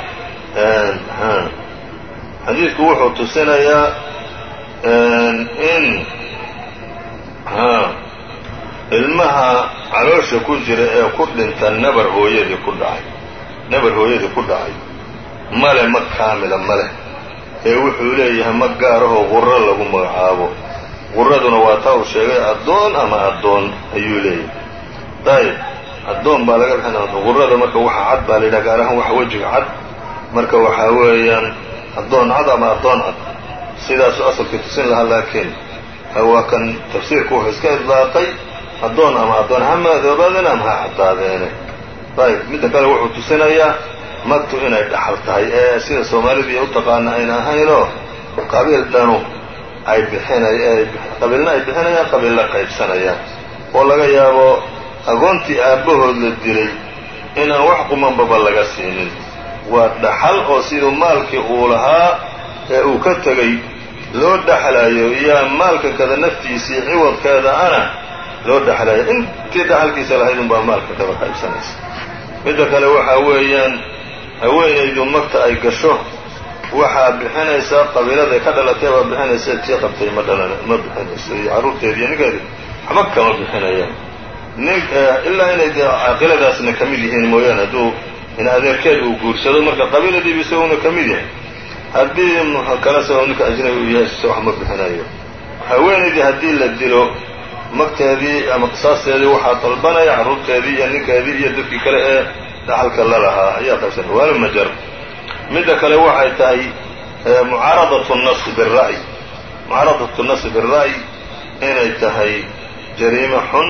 xadiidku wuxuu tusinayaa in ilmaha caloosha ku jira ee ku dhinta nabar hooyadii ku dhacay nabar hooyadii ku dhacay male ma kaamila maleh ee wuxuu leeyahay ma gaarahoo quro lagu magacaabo quraduna waa taa uu sheegay addoon ama addoon ayuu leeyahay ayib addoon baa laga bixina qurada marka waxa cad baa la yidhaha gaar ahaan waxa wejiga cad marka waxaa weeyaan addoon cad ama addoon cad sidaasuu asalkii tusin lahaa laakiin waa kan tafsiirku wuxuu iska idlaaqay addoon ama addoon ha madoobaadeen ama ha caddaadeene ayb midda kale wuxuu tusinayaa magtu inay dhaxal tahay ee sida soomaalidii u taqaana ayna ahaynoo qabiil dhanu ay bixinay qabiilna ay bixinayaan qabiilla qaybsanayaan oo laga yaabo agoontii aabbahood la dilay inaan wax qumanbaba laga siinin waa dhaxal oo siduu maalkii uu lahaa ee uu ka tegey loo dhaxlayo iyo maalka kada naftiisii ciwadkeeda ana loo dhaxlayo intii dhaxalkiisa lahayd unbaa maalka kaba qaybsanaysa midda kale waxaa weeyaan haweenaydu magta ay gasho waxaa bixinaysaa qabiiladay ka dhalatay baa bixinaysa tii qabtay ma dhalan ma bixinayso iyo carruurteedi iyo ninkeedi waxba kama bixinayaan nin ilaa inay dee caaqiladaasna ka mid yihiin mooyaane hadduu in adeerkeed uu guursado marka qabiiladiiba isaguna ka mid yahay haddii kale sao ninka ajnabi uu yahay se wax ma bixinayo haweenaydii haddii la dilo magteedii ama qisaasteedii waxaa dalbanaya carruurteedii iyo ninkeedii iyo dadkii kale ee dhaxalka la lahaa ayaa qaybsanay waana majar midda kale waxay tahay mucaaradatu nasi bira'y mucaaradatu nasi bira'y inay tahay jariimo xun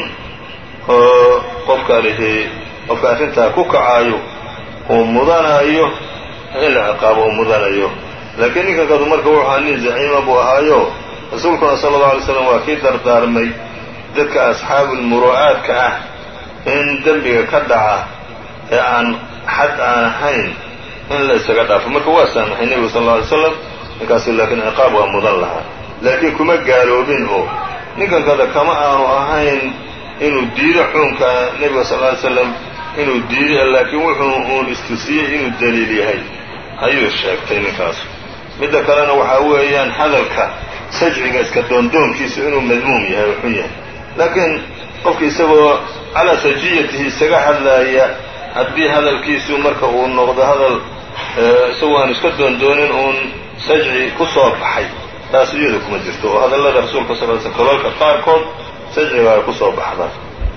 oo qofka lihi qofka arrintaa ku kacaayo uu mudanayo in la ciqaabo uu mudanayo laakiin ninkan kadu marka wuxuu ahaa nin zaciima buu ahaayo rasuulkuna sala allau alay slam waa kii dardaarmay dadka asxaabulmuru'aadka ah in dembiga ka dhaca ee aan xad aan ahayn in la isaga dhaafo marka waa saamaxay nebigu sal alla alay slam ninkaasi laakiin ciqaab waa mudan lahaa laakiin kuma gaaloobin oo ninkan kada kama aanu ahayn inuu diido xuunka nebiga sal lla ly slam inuu diido laakiin wuxuu uun istusiyey inuu daliil yahay ayuu sheegtay ninkaas midda kalena waxaa weeyaan hadalka sajciga iska doondoonkiisa inuu madmuum yahay oo xun yahay laakiin qofka isagoo calaa sajiyatihi isaga hadlaaya haddii hadalkiisu marka uu noqdo hadal isagoo aan iska doondoonin uun sajci ku soo baxay taas iyada kuma jirto oo hadallada rasuulka sal l sl kolalka qaarkood sajciga ay ku soo baxdaan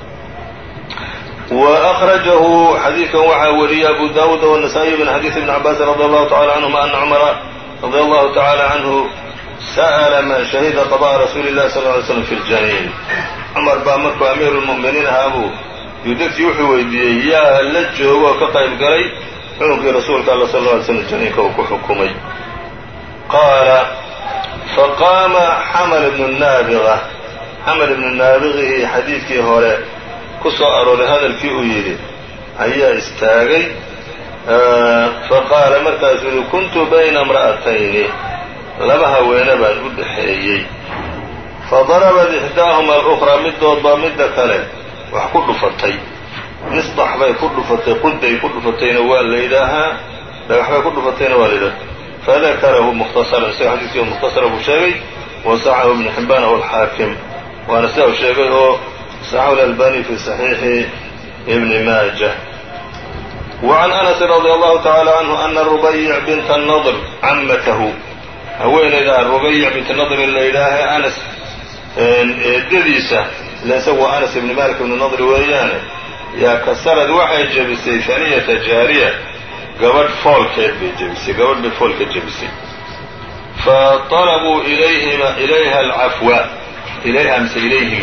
وأخرجه xadيiثkan waxaa wariyey أbu dاود والنسائي من xadيiث بن عabاس رضي الله تعالى عنهma أن cمر رضي الله تعالى عنه سأل man شhهida قضاء رsuuل الlahi صلى اه عليه وسلم في الجنين cمر baa markuu أميir المؤمiنiin ahaabuu yudegtii wuxuu weydiiyey yaa la joogo oo ka qayb galay xukunkii rasuulka all صلى اه عليه سلم janiinka uu ku xukumay qaala faqاama xmل بن الناaبغة xmل بن الناaبغi xadiidkii hore ku soo arooray hadalkii uu yidhi ayaa istaagay faqaala markaasuu yidhi kuntu bayna imra'atayni laba haweene baan u dhexeeyey fadarabat ixdaahuma alukhraa midood baa midda kale wax ku dhufatay misdax bay ku dhufatay quday ku dhufatayna waa la yidhaahaa dhagaxbay ku dhufatayna waa la yidhaha fadakarahu mukhtasaran isaga xadiiskii mukhtasara buu sheegay wasaxahu ibnu xibbaan aw alxaakim waana sidaa u sheegay oo صxxu الألbاني في صحيiح بن mاجة وعن أنس رضي الله تعالى عنه أنa ربيع بنت النضر cmته haweenayda ربيع بنت نضر la yidhaaha أنس eedadiisa ila isagu waa أنس بن mالك بن نضر weeyaane yaa kasarad waxay jebisay ثanيةa jaariية gabadh foolkeed bay jebisay gabadh bay fool ka jebisay faطلبوا إlayha الcafوa ilayha mise ilayhim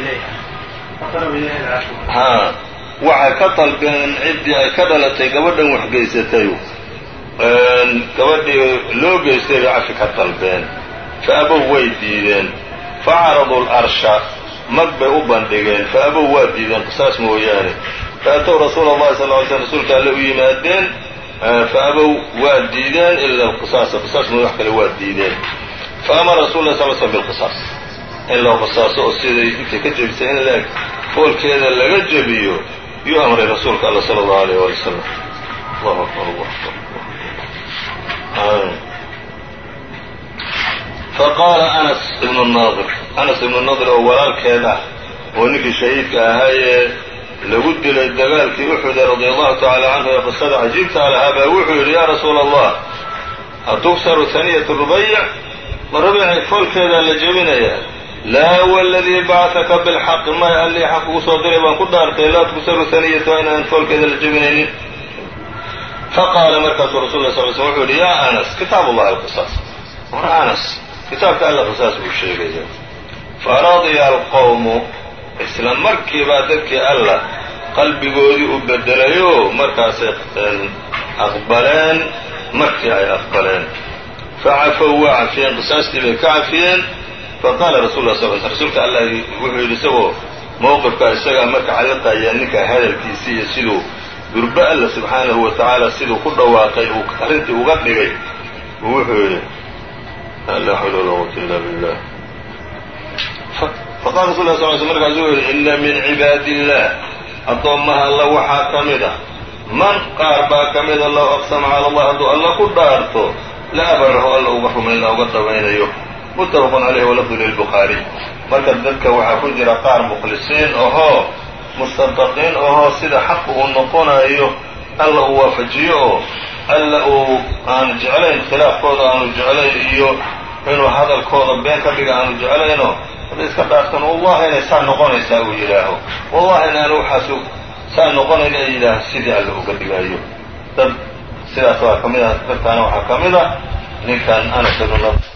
haa waxay ka dalbeen ciddii ay ka dhalatay gabadhan waxgeysatayu gabadhii loo geystay bay cafi ka dalbeen fa abow way diideen facaraduu larsha mag bay u bandhigeen fa abow waa diideen qisaas mooyaane faatow rasuula allahi sal ly slm rasuulka alle u yimaadeen fa abow waa diideen ila alqisaasa qisaas mooya wax kale waa diideen fa amara rasul lah sal slm bilqisaas in loo qisaaso oo siday intay ka jebisay in laeg foolkeeda laga jebiyo yuu amray rasuulka alla sala allahu alayh waali wasalam allahu akbar allah akbar faqaala anas ibnu naadir anas ibnu naadir oo walaalkeed ah oo ninkii shahiidka ahaayee lagu dilay dagaalkii uxuda radia allahu tacaala canhu ee qisada cajiibtaa lahaa baa wuxuu yidhi yaa rasuula allah atuksaru haniyatu rubayc ma rubayci foolkeedaa la jebinayaa laa wladii bacaka bilxaqi may allii xaq ugu soo diray baan ku dhaartay laa tuksaru haniyatu inaan foolkeeda la jebinaynin faqaala markaasuu rasul la sal sl wuxuu yidhi yaa anas kitaab ullahi alqisaas war anas kitaabka alla qisaas buu sheegaya faradiya alqowmu isla markiibaa dadkii alla qalbigoodii u bedelayo markaasay aqbaleen markii ay aqbaleen facafow waa cafiyeen qisaastii bay ka cafiyeen faqaala rasul la sl sl rasuulka allah wuxuu yidhi isagoo mowqifka isagaa marka caliqaya ninka hadalkiisii iyo siduu durbe alla subxaanahu wa tacaala siduu ku dhawaaqay uu arrintii uga dhigay uu wuxuu yidhi laa xawla walaa quwata illa billah faqala rasul la sl sl markaasuu wuxu yidhi ina min cibaadi illah addoommaha alla waxaa ka mid a man qaar baa ka mida low aqsama cala allah hadduu alla ku dhaarto la abarahu alla uga rumayn uga dhamaynayo muttafaqun caleyhi walafdu lilbukhaariy marka dadka waxaa ku jira qaar mukhlisiin ahoo mustadaqiin ahoo sida xaqu uu noqonayo alla uu waafajiyo oo alla uu aanu jeclayn khilaafkooda aanu jeclayn iyo inuu hadalkooda been ka dhiga aanu jeclaynoo hadday iska dhaartan wallahi inay saa noqonaysaa uu yidhaaho wallahi inaanu waxaasu saa noqonayn ay yidhaaho sidii alla uga dhigayo dad sidaas waa ka mid ah dadkaana waxaa ka mid ah ninkan anas ibn